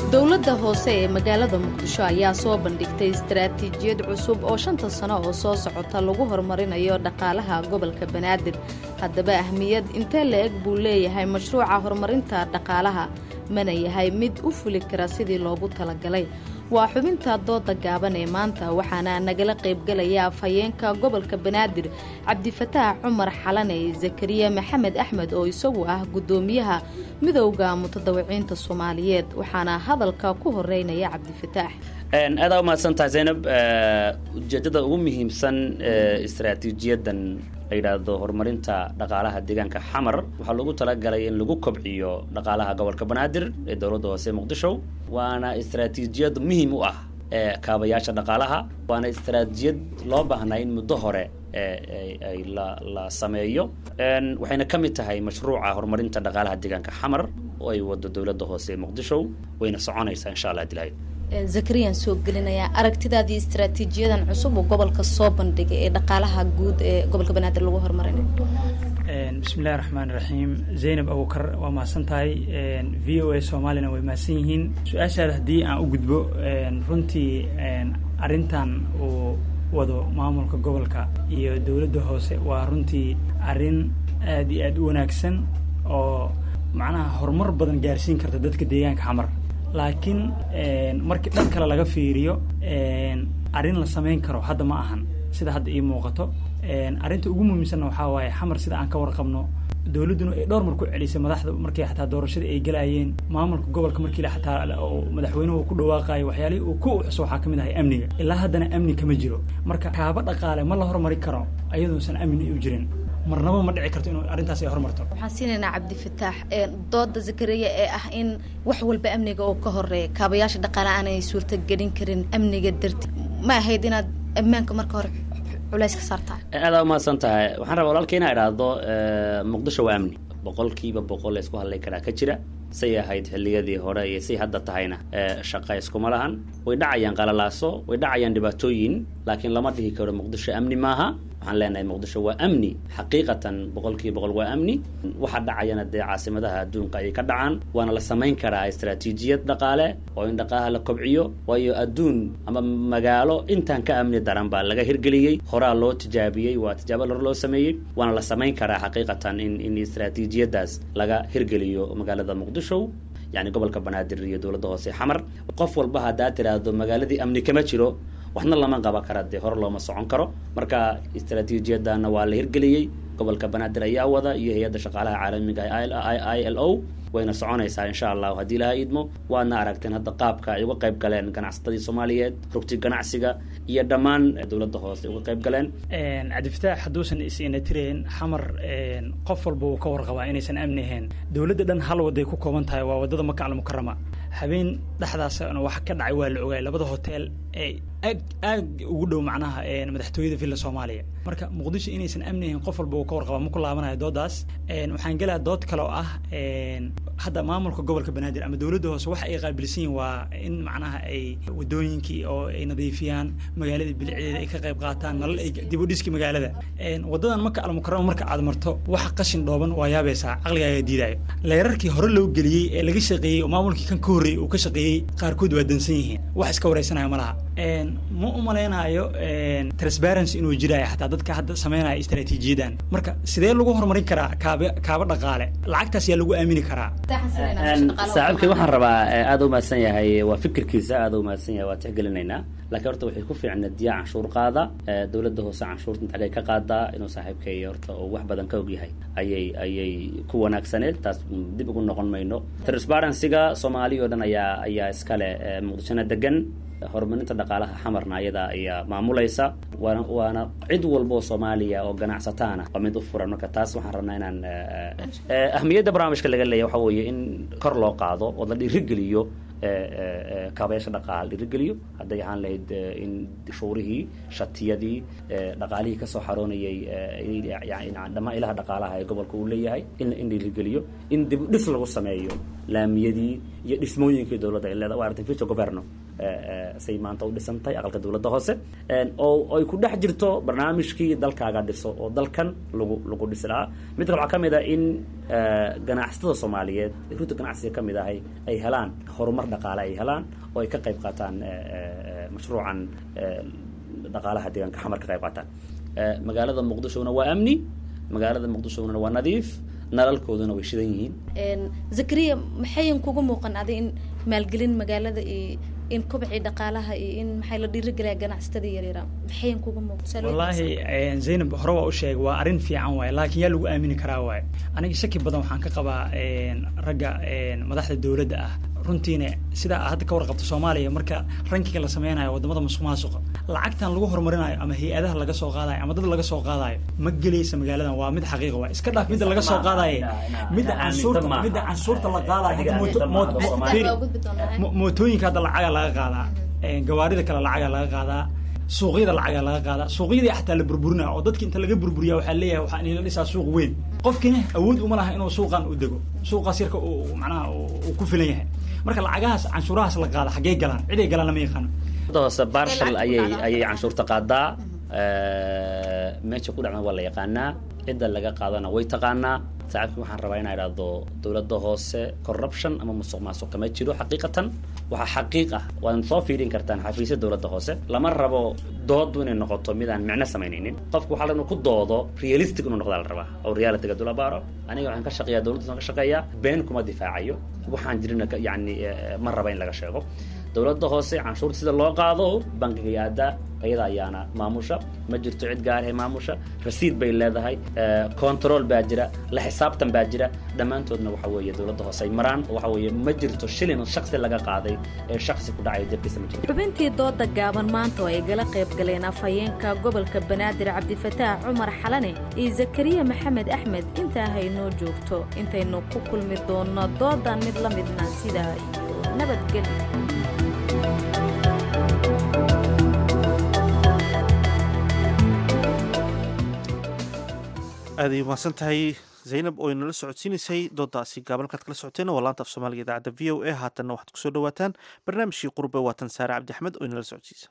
dowladda hoose ee magaalada muqdisho ayaa soo bandhigtay istaraatiijiyad cusub oo shanta sano oo soo socota lagu horumarinayo dhaqaalaha gobolka banaadir haddaba ahmiyad intee la-eg buu leeyahay mashruuca horumarinta dhaqaalaha mana yahay mid u fuli kara sidii loogu talagalay waa xubinta dooda gaaban ee maanta waxaana nagala qaybgalaya afhayeenka gobolka banaadir cabdifataax cumar xalane zakariya maxamed axmed oo isagu ah guddoomiyaha midowda mutadawiciinta soomaaliyeed waxaana hadalka ku horeynaya cabdifataax aadaa umahadsan tahay zaynab ujeedada ugu muhiimsan istaraatiijiyadan la yidhaahdo horumarinta dhaqaalaha deegaanka xamar waxaa loogu talagalay in lagu kobciyo dhaqaalaha gobolka banaadir ee dowladda hoose muqdisho waana istaraatiijiyad muhiim u ah ee kaabayaasha dhaqaalaha waana istaraatiijiyad loo baahnaa in muddo hore ay la la sameeyo waxayna ka mid tahay mashruuca horumarinta dhaqaalaha deegaanka xamar oo ay wado dowladda hoose muqdisho wayna soconaysaa insha allah dilaayo zakariyaan soo gelinayaa aragtidaadii istaraatiijiyadan cusub oo gobolka soo bandhigay ee dhaqaalaha guud ee gobolka banaadir lagu horumarinayo bismillahi raxmaan raxiim zaynab abukar waa mahadsan tahay v o a soomaalina way mahadsan yihiin su-aashaada haddii aan u gudbo runtii arrintan uu wado maamulka gobolka iyo dowladda hoose waa runtii arrin aada iyo aada u wanaagsan oo macnaha horumar badan gaarsiin karta dadka deegaanka xamar laakiin markii dhan kale laga fiiriyo arrin la samayn karo hadda ma ahan sida hadda ii muuqato arrinta ugu muhiimsanna waxaa waaye xamar sida aan ka warqabno dowladduna ay dhowr mar ku celisay madaxda markii xataa doorashada ay galayeen maamulka gobolka markii xataa madaxweynuhu ku dhawaaqayo waxyaalihii uu ku xuso waxaa ka mid ahay amniga ilaa haddana amni kama jiro marka kaaba dhaqaale ma la hormari karo ayadoosan amni u jirin marnaba ma dhici karto inuu arrintaas ay hormarto waxaan siinaynaa cabdifataax dooda zakariya ee ah in wax walba amniga oo ka horeeya kaabayaasha dhaqaale aanay suurtagelin karin amniga darti ma ahayd inaad ammaanka marka hore culays ka saartaa aadaa umahadsan tahay waxaan rabaa walaalka inaa idhaahdo muqdisho waa amni boqolkiiba boqol la isku hadlay karaa ka jira say ahayd xilliyadii hore iyo say hadda tahayna shaqa iskuma lahan way dhacayaan qalalaaso way dhacayaan dhibaatooyin laakiin lama dhihi karo muqdisho amni maaha waxaan leenahay muqdisho waa amni xaqiiqatan boqolkiiba boqol waa amni waxa dhacayana dee caasimadaha adduunka ayay ka dhacaan waana la samayn karaa istaraatiijiyad dhaqaale oo in dhaqaalaha la kobciyo waayo adduun ama magaalo intaan ka amni daran baa laga hirgeliyey horaa loo tijaabiyey waa tijaabo hore loo sameeyey waana la samayn karaa xaqiiqatan in in istaraatiijiyadaas laga hirgeliyo magaalada muqdisho yani gobolka banaadir iyo dowladda hoose xamar qof walba haddaa tiraahdo magaaladii amni kama jiro waxna lama qaban kara dee hore looma socon karo marka istaraatiijiyadana waa la hirgeliyey gobolka banaadir ayaa wada iyo hay-adda shaqaalaha caalamiga i l o wayna soconaysaa insha allahu haddii ilaha idmo waadna aragteen hadda qaabka ay uga qayb galeen ganacsatadii soomaaliyeed rugti ganacsiga iyo dhammaan dowladda hoose uga qayb galeen cabdifataax hadduusan is-ina tireen xamar qof walba uu ka warqabaa inaysan amni ahayn dowladda dhan hal waday ku kooban tahay waa wadada maka almukarama habeen dhexdaasna wax ka dhacay waa la ogaay labada hotel ee aad aad ugu dhow macnaha madaxtooyada villa soomaaliya marka muqdisho inaysan amni ahayn qof walba uu ka warqabaa ma ku laabanayo doodaas waxaan gelaa dood kale oo ah hadda maamulka gobolka banaadir ama dowladda hoose waxa ay qaabilsan yihin waa in macnaha ay wadooyinkii oo ay nadiifiyaan magaalada bilicdeeda ay ka qayb qaataan nalal ay dib u dhiski magaalada wadadan maka almukarama marka aad marto waxa qashin dhooban waa yaabaysaa caqligaaga diidayo leerarkii hore loo geliyey ee laga shaqeeyey oo maamulkii kan ka horreeyey uu ka shaqeeyey qaarkood waa dansan yihiin wax iska wareysanaya ma laha ma u malaynayo transparency inuu jiraayo xataa dadka hadda sameynaya istaraatiijiyadan marka sidee lagu horumarin karaa kaaba kaaba dhaqaale lacagtaas yaa lagu aamini karaa saaxiibkay waxaan rabaa aada u mahadsan yahay waa fikirkiisa aada u mahadsan yahay waa tixgelinaynaa laakiin horta waxay ku fiicnaa diyaa canshuur qaada dowladda hoose canshuurta inta agay ka qaadaa inuu saaxiibkay horta oo wax badan ka og yahay ayay ayay ku wanaagsaneed taas dib ugu noqon mayno transparencyga soomaaliya oo dhan ayaa ayaa iskale muqdishona degan horumarinta dhaqaalaha xamarna ayada ayaa maamulaysa waana waana cid walba oo soomaaliya oo ganacsataana waa mid u furan marka taas waxaan rabnaa inaan ahmiyadda barnaamijka laga leeyahy waxa weeye in kor loo qaado oo la dhiirigeliyo kaabayaasha dhaqaal dhiirigeliyo hadday ahaan lahayd in shuurihii shatiyadii dhaqaalihii kasoo xaroonayay dhammaan ilaha dhaqaalaha ee gobolka uu leeyahay in in dhiirigeliyo in dib dhis lagu sameeyo laamiyadii iyo dhismooyinkii dowladda ay leedahay waa aragtay future governo say maanta u dhisantahay aqalka dowladda hoose oo ay ku dhex jirto barnaamijkii dalkaaga dhiso oo dalkan lagu lagu dhisi lahaa mid kale waxaa ka mid ah in ganacsatada soomaaliyeed runta ganacsiga ka mid ahay ay helaan horumar dhaqaale ay helaan oo ay ka qayb qaataan mashruucan dhaqaalaha deegaanka xamar ka qayb qaataan magaalada muqdishona waa amni magaalada muqdishona waa nadiif nalalkooduna way shidan yihiin zakariya maxayan kugu muuqan adi in maalgelin magaalada iyo in kobcii dhaqaalaha iyo in maxay la dhiirigelaya ganacsatada yaryara maxayan kugu muuqan wallaahi zaynab hore waa u sheegay waa arrin fiican waaye laakiin yaa lagu aamini karaa waaye aniga shaki badan waxaan ka qabaa ragga madaxda dowladda ah runtiina sidaa hadda ka warqabto soomaaliya marka rankiga la sameynayo wadamada musuq maasuqa lacagtan lagu horumarinayo ama hay-adaha laga soo qaadayo ama dad laga soo qaadayo ma gelaysa magaaladan waa mid xaqiiqa waay iska dhaaf midda laga soo qaadaye midda canshuurta midda canshuurta la qaadayo mootooyinka hadda lacaga laga qaadaa gawaarida kale lacaga laga qaadaa suuqyada lacaga laga qaadaa suuqyadii xataa la burburinaya oo dadki inta laga burburiya waxaa leeyahay waxaa inla dhisaa suuq weyn qofkina awood uma laha inuu suuqan u dego suuqaas yarka macnaha uu ku filan yahay marka lacagahaas canshuurahaas la qaada xaggee galaan ciday galaan lama yaqaano hoose barshal ayay ayay canshuurta qaadaa meesha ku dhacna waa la yaqaanaa cidda laga qaadana way taqaanaa saaxiibkii waxaan rabaa inaa idhaahdo dowladda hoose corruption ama musuq maasuq kama jiro xaqiiqatan waxaa xaqiiq ah waad soo fiirin kartaan xafiisya dowladda hoose lama rabo doodu inay noqoto mid aan micno samaynaynin qofku waxaa inuu ku doodo realistic inuu noqdaa la rabaa oo realityga dula baaro aniga waxaan ka shaqeeyaa dowladda ka shaqeeyaa been kuma difaacayo waxaan jirina yani ma raba in laga sheego dowladda hoose canshuurta sida loo qaado bankiga aadaa ayada ayaana maamusha ma jirto cid gaarhe maamusha rasiid bay leedahay control baa jira la xisaabtan baa jira dhammaantoodna waxa weeye dowladda hoose ay maraan waxa weeye ma jirto shilin shaksi laga qaaday ee shaksi ku dhacaya jabkiisa ma jirto xubintii dooda gaaban maanta oo ay gala qayb galeen afhayeenka gobolka banaadir cabdifataax cumar xalane iyo zakariya maxamed axmed intaa haynoo joogto intaynu ku kulmi doonno doodan mid la midna sidaa iyo nabadgelyo aaday umahadsan tahay zaynab oo inala socodsiinaysay doodaasi gaabalkaad kala socoteen waa laanta af soomaaliga idaacadda v o a haatanna waxaad kusoo dhawaataan barnaamijkii qurbe waatan saare cabdi axmed oo inala socodsiisa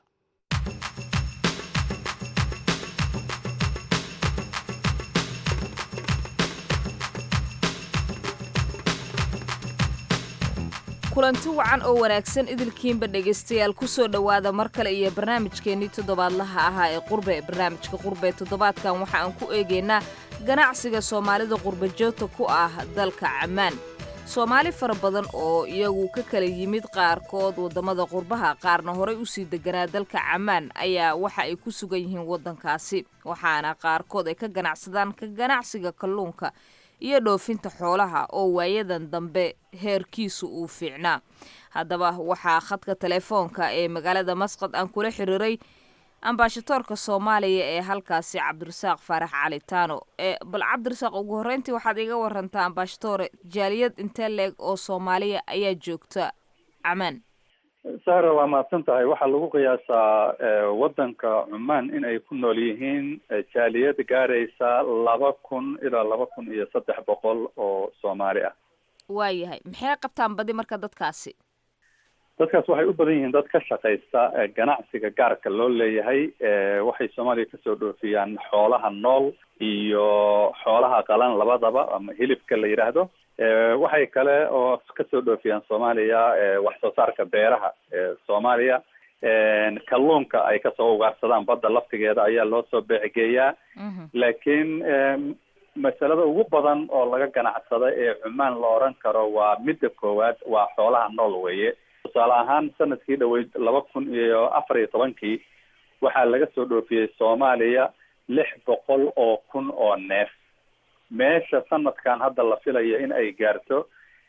kulanti wacan oo wanaagsan idilkiinba dhegaystayaal kusoo dhowaada mar kale iyo barnaamijkeennii toddobaadlaha ahaa ee qurbe barnaamijka qurbe toddobaadkan waxa aan ku eegaynaa ganacsiga soomaalida qurbajoogta ku ah dalka camaan soomaali fara badan oo iyagu ka kala yimid qaarkood waddamada qurbaha qaarna horay usii deganaa dalka camaan ayaa waxa ay ku sugan yihiin waddankaasi waxaana qaarkood ay ka ganacsadaan ka ganacsiga kalluunka iyo dhoofinta xoolaha oo waayadan dambe heerkiisu uu fiicnaa haddaba waxaa khadka telefoonka ee magaalada masqad aan kula xiriiray ambaashatoorka soomaaliya ee halkaasi cabdirasaaq faarax cali taano bal cabdirasaaq ugu horreyntii waxaad iga warantaa ambaashatoore jaaliyad intee leeg oo soomaaliya ayaa joogta camaan sahra waa mahadsan tahay waxaa lagu qiyaasaa waddanka cumaan in ay ku nool yihiin jaaliyad gaaraysa laba kun ilaa laba kun iyo saddex boqol oo soomaali ah waayahay maxay qabtaan badi marka dadkaasi dadkaas waxay u badan yihiin dad ka shaqaysta ganacsiga gaarka loo leeyahay waxay soomaaliya kasoo dhoofiyaan xoolaha nool iyo xoolaha qalan labadaba ama hilibka la yidhaahdo waxay kale oo kasoo dhoofiyaan soomaaliya wax soo saarka beeraha soomaaliya kalluunka ay kasoo ugaarsadaan badda laftigeeda ayaa loo soo beecgeeyaa laakiin masalada ugu badan oo laga ganacsada ee cumaan la oran karo waa midda koowaad waa xoolaha nool weeye tusaale ahaan sanadkii dhaweyd laba kun iyo afar iyo tobankii waxaa laga soo dhoofiyey soomaaliya lix boqol oo kun oo neef meesha sanadkan hadda la filayo in ay gaarto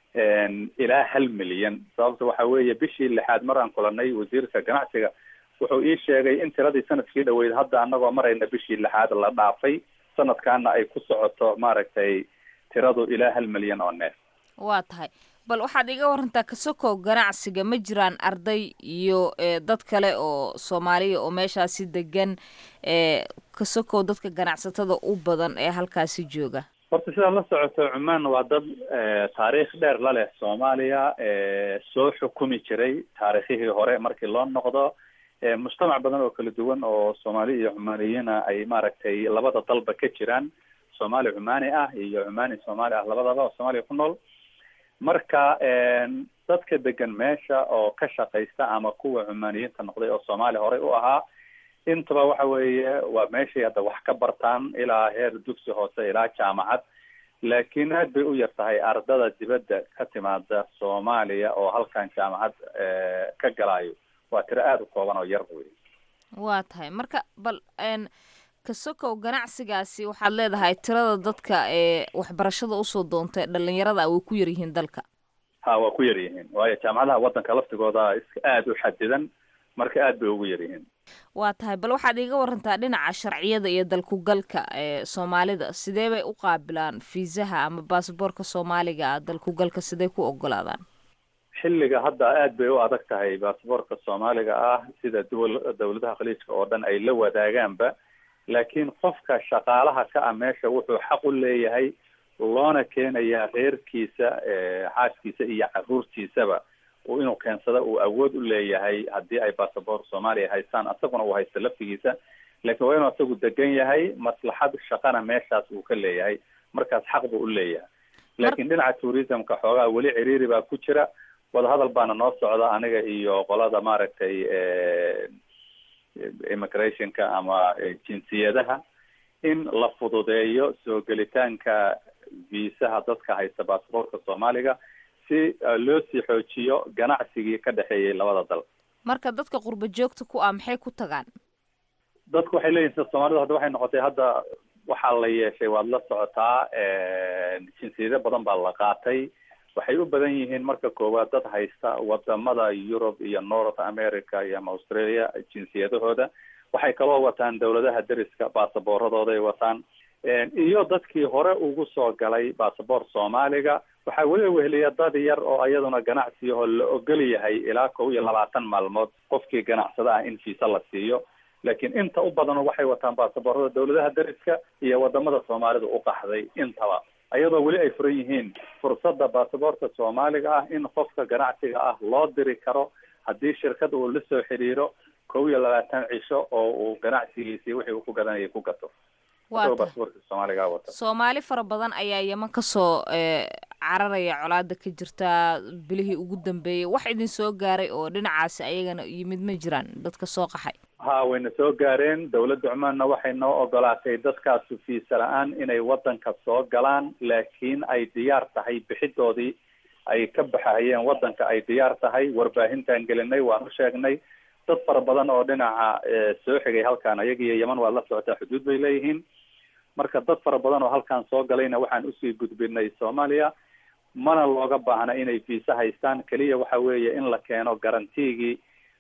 ilaa hal milyan sababta waxa weeye bishii lixaad mar aan kulanay wasiirka ganacsiga wuxuu ii sheegay in tiradii sanadkii dhaweyd hadda anagoo marayna bishii lixaad la dhaafay sanadkaana ay ku socoto maaragtay tiradu ilaa hal milyan oo neef waa tahay bal waxaad iga warantaa kasokow ganacsiga ma jiraan arday iyo dad kale oo soomaaliya oo meeshaasi degan kasokow dadka ganacsatada u badan ee halkaasi jooga horta sidaad la socoto cumaan waa dad taariikh dheer la leh soomaaliya soo xukumi jiray taariikhihii hore markii loo noqdo mujtamac badan oo kala duwan oo soomaali iyo cumaaniyiina ay maaragtay labada dalba ka jiraan soomaali cumaani ah iyo cumaani soomaali ah labadaba oo soomaaliya ku nool marka dadka degan meesha oo ka shaqaysta ama kuwa cumaaniyiinta noqday oo soomaali horey u ahaa intaba waxa weeye waa meeshay hadda wax ka bartaan ilaa heer dugsi hoose ilaa jaamacad laakiin aad bay u yar tahay ardada dibadda ka timaada soomaaliya oo halkan jaamacad ka galaayo waa tiro aada u kooban oo yar wey waa tahay marka bal kasokow ganacsigaasi waxaad leedahay tirada dadka ee waxbarashada usoo doontay dhalinyarada way ku yaryihiin dalka ha waa ku yar yihiin waayo jaamacadaha waddanka laftigooda iska aada u xadidan marka aad bay ugu yar yihiin waa tahay bal waxaad iiga warantaa dhinaca sharciyada iyo dalkugalka ee soomaalida sidee bay u qaabilaan fiisaha ama basaboorka soomaaliga ah dalkugalka sidee ku ogolaadaan xilliga hadda aad bay u adag tahay basaboorka soomaaliga ah sida duwal dawladaha khaliijka oo dhan ay la wadaagaanba laakiin qofka shaqaalaha ka ah meesha wuxuu xaq u leeyahay loona keenayaa reerkiisa xaaskiisa iyo caruurtiisaba inuu keensada uu awood u leeyahay haddii ay basaboor soomaaliya haystaan asaguna uu haysto laftigiisa laakiin waa inuu asagu degan yahay maslaxad shaqana meeshaas uu ka leeyahay markaas xaq buu u leeyahay laakiin dhinaca tourismka xoogaa weli ciriiri baa ku jira wadahadal baana noo socda aniga iyo qolada maaragtay immigrationka ama jinsiyadaha in la fududeeyo soo gelitaanka viisaha dadka haysta basaboorka soomaaliga si loo sii xoojiyo ganacsigii ka dhexeeyay labada dal marka dadka qurba joogta ku ah maxay ku tagaan dadku waxay leeyihin sida soomaalida hadda waxay noqotay hadda waxaa la yeeshay waad la socotaa jinsiyado badan baa la qaatay waxay u badan yihiin marka koowaad dad haysta wadamada yurub iyo north america iyo ama australia jinsiyadahooda waxay kaloo wataan dawladaha deriska basaboorradooda ay wataan iyo dadkii hore ugu soo galay basaboor soomaaliga waxaa weli weheliya dad yar oo iyaduna ganacsiyaho la ogol yahay ilaa kow iyo labaatan maalmood qofkii ganacsada ah in fiisa la siiyo laakiin inta u badan waxay wataan basaboorada dawladaha deriska iyo wadamada soomaalida u qaxday intaba iyadoo weli ay furan yihiin fursadda basaboorka soomaaliga ah in qofka ganacsiga ah loo diri karo haddii shirkad uu la soo xiriiro kow iyo labaatan cisho oo uu ganacsigiisii wixii uu ku gadanayay ku gato basaboorka soomaaliga wata soomaali fara badan ayaa yeman kasoo cararaya colaada ka jirta bilihii ugu dambeeyey wax idin soo gaaray oo dhinacaasi ayagana yimid ma jiraan dadka soo qaxay ha wayna soo gaareen dawladda cumaanna waxay noo ogolaatay dadkaasu fiisa la-aan inay waddanka soo galaan laakiin ay diyaar tahay bixidoodii ay ka baxahayeen waddanka ay diyaar tahay warbaahintaan gelinay waan u sheegnay dad fara badan oo dhinaca soo xigay halkan ayagiiyo yeman waad la socotaa xuduud bay leeyihiin marka dad fara badan oo halkan soo galayna waxaan usii gudbinay soomaaliya mana looga baahna inay fiisa haystaan keliya waxa weeye in la keeno garantigii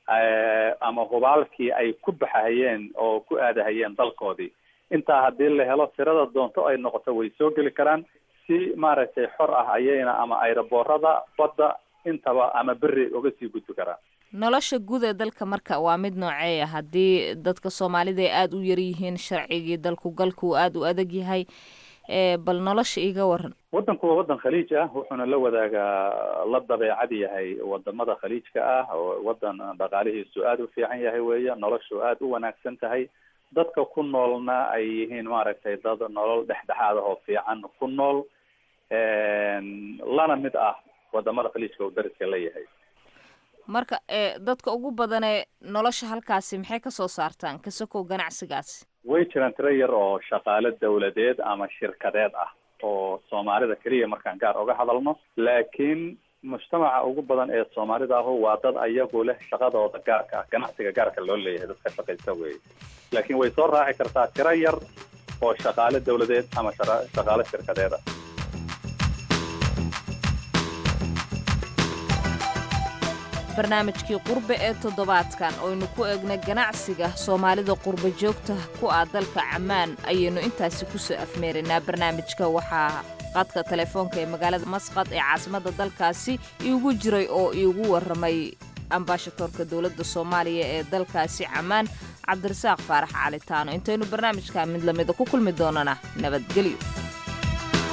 ama hubaalkii ay ku baxahayeen oo ku aadahayeen dalkoodii intaa haddii la helo tirada doonto ay noqoto way soo geli karaan si maaragtay xor ah ayayna ama ayraboorada badda intaba ama beri uga sii gudbi karaan nolosha guud ee dalka marka waa mid nooceeya haddii dadka soomaalida ay aada u yaryihiin sharcigii dalku galku uu aada u adag yahay bal nolosha iga waran waddanku waa waddan khaliij ah wuxuuna la wadaagaa la dabeecad yahay wadamada khaliijka ah oo waddan dhaqaalihiisu aada u fiican yahay weeye noloshu aada u wanaagsan tahay dadka ku noolna ay yihiin maaragtay dad nolol dhexdhexaad ah oo fiican ku nool lana mid ah wadamada khaliijka uu dariska la yahay marka dadka ugu badanee nolosha halkaasi maxay kasoo saartaan kasokow ganacsigaasi way jiraan tiro yar oo shaqaale dawladeed ama shirkadeed ah oo soomaalida keliya markaan gaar oga hadalno laakiin mujtamaca ugu badan ee soomaalida ahu waa dad ayagu leh shaqadooda gaarka ah ganacsiga gaarka loo leeyahay dadka shaqaysta weeye laakiin way soo raaci kartaa tiro yar oo shaqaale dawladeed ama shaqaale shirkadeed ah barnaamijkii qurbe ee toddobaadkan oynu ku eegnay ganacsiga soomaalida qurba joogta ku ah dalka camaan ayaynu intaasi kusoo afmeeraynaa barnaamijka waxaa qadka telefoonka ee magaalada masqad ee caasimadda dalkaasi iigu jiray oo iigu warramay ambaashadoorka dowladda soomaaliya ee dalkaasi camaan cabdirasaaq faarax calitaano intaynu barnaamijka mid lamida ku kulmi doonana nabadgelyo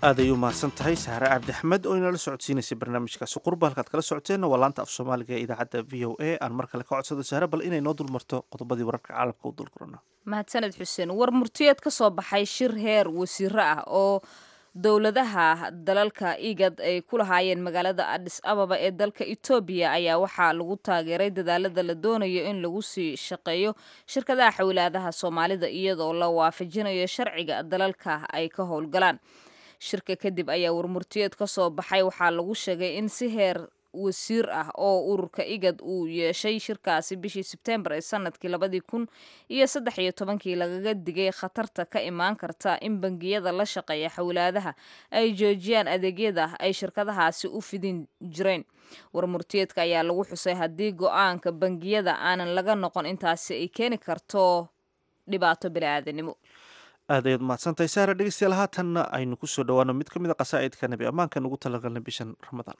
aad ay u mahadsan tahay sahre cabdi axmed oo inala socodsiinaysay barnaamijkaasi qurba halkaad kala socoteenna waa laanta af soomaaliga ee idaacadda v o a aan mar kale ka codsado sahre bal inay noo dulmarto qodobadii wararka caalamka u dulkurana mahadsaned xuseen war murtiyeed ka soo baxay shir heer wasiiro ah oo dowladaha dalalka igad ay ku lahaayeen magaalada adis ababa ee dalka etoobiya ayaa waxaa lagu taageeray dadaalada la doonayo in lagu sii shaqeeyo shirkadaha xawlaadaha soomaalida iyadoo la waafajinayo sharciga dalalka ay ka howlgalaan shirka kadib ayaa warmurtiyeed ka soo baxay waxaa lagu sheegay in si heer wasiir ah oo ururka igad uu yeeshay shirkaasi bishii sebtembar ee sanadkii labadii kun iyo saddex iyo tobankii lagaga digay khatarta ka imaan karta in bangiyada la shaqeeya xawlaadaha ay joojiyaan adeegyada ay shirkadahaasi u fidin jireen warmurtiyeedka ayaa lagu xusay haddii go-aanka bangiyada aanan laga noqon intaasi ay keeni karto dhibaato bili-aadanimo aad ayaad mahadsantahay sahre dhegeystayaal haatanna aynu kusoo dhawaano mid ka mid a qasaa'idka nabi ammaankan ugu talagalnay bishan ramadaan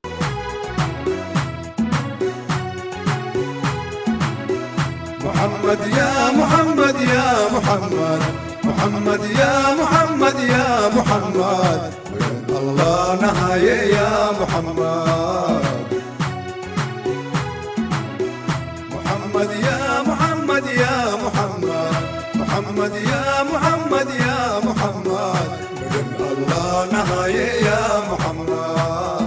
محمد يا محمد يا محمد محمد يا محمد يا محمد وين الله نهاية يا محمد محمد يا محمد يا محمد محمد يا محمد يا محمد وين الله نهاية يا محمد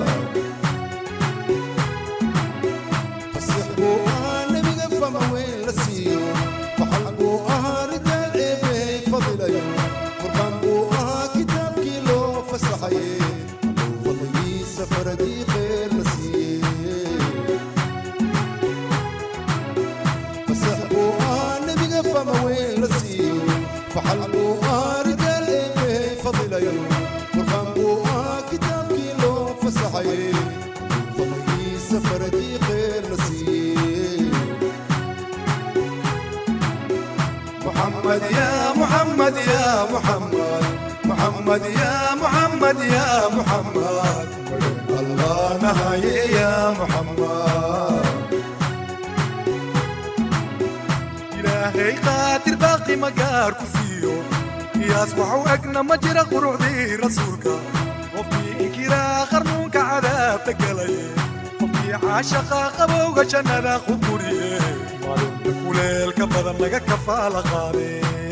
فصحبوا نبي فما وين لسيو فحلبوا رجال عيبي فضلي قربان بوها كتاب كيلو فسحي فضلي سفر دي خير لسيو فصحبوا نبي فما وين لسيو فحلبوا رجال عيبي فضلي قربان بوها كتاب كيلو فسحي فضلي سفر دي خير لسيو محمد يا محمد يا محمد محمد يا محمد يا محمد الله نهاية يا محمد إلهي قادر باقي مقار كفيو يصبح أقنا مجرى قرعدي رسولك وفي إنكرا خرنوك عذاب تقلي وفي عاشقا قبوغ شنانا خبوري kuleelka badan laga kafaala qaade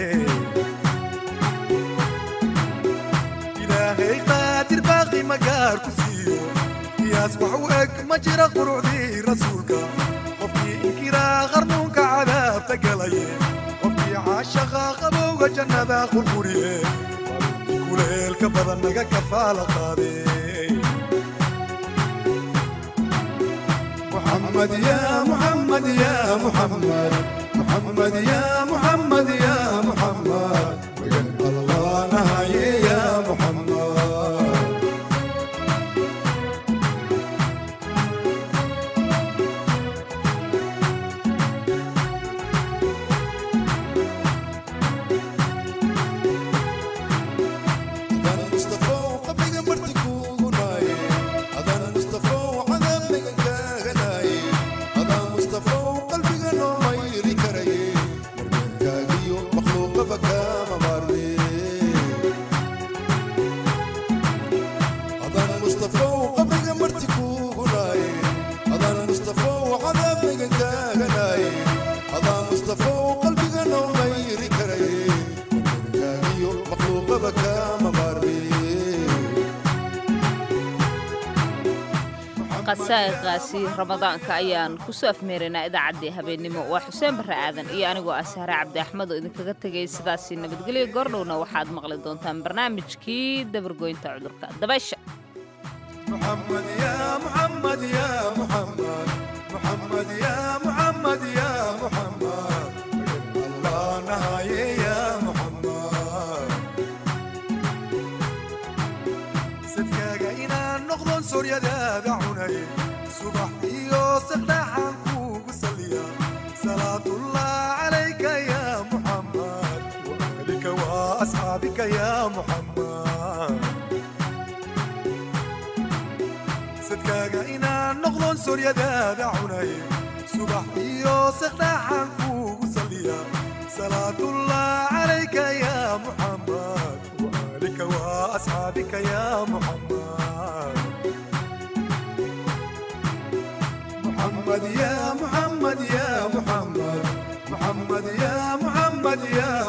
ilaahay qaadir baaqi magaar ku siiyo qiyaas wax u eg ma jira qurucdii rasuulka qofkii inkiraa qarnuunka cadaabta galaye qofkii caashaqa qabowga jannada qurquriye kuleelka badan laga kafaala qaade محمد يا محمد يا محمد محمد يا محمد يا محمد وين الله نهاية يا محمد أذان مصطفى وقبل مرتك وغناي أذان مصطفى وعذاب لك غناي أذان مصطفى وقلبي غنو ما يري كري كاغيو مخلوق بكا مباري أذان مصطفى وقبل مرتك وغناي أذان مصطفى وعذاب لك غناي أذان مصطفى وقلبي غنو ما يري كري كاغيو مخلوق بكا مباري qasaa'iqaasi ramadaanka ayaan kusoo afmeeraynaa idaacaddii habeennimo waa xuseen barre aadan iyo anigoo ah sahre cabdi axmed oo idinkaga tegay sidaasii nabadgelyo goordhowna waxaad maqli doontaan barnaamijkii dabargoynta cudurka dabaysha محمد يا محمد يا محمد محمد يا محمد يا محمد الله نهاية يا محمد صدقاك إنا نغضن سوريا دادا عني صبح يوسف داحان كوك سليا صلاة الله عليك يا محمد وأهلك وأصحابك يا محمد sadkaaga inaan noqdon soryadaada cunay subax iyo sekdhaxan kuugu saliya salaatullah calayka ya muxammad وآلك وأصحابك يا محمد محمد يا محمد يا محمد محمد يا محمد يا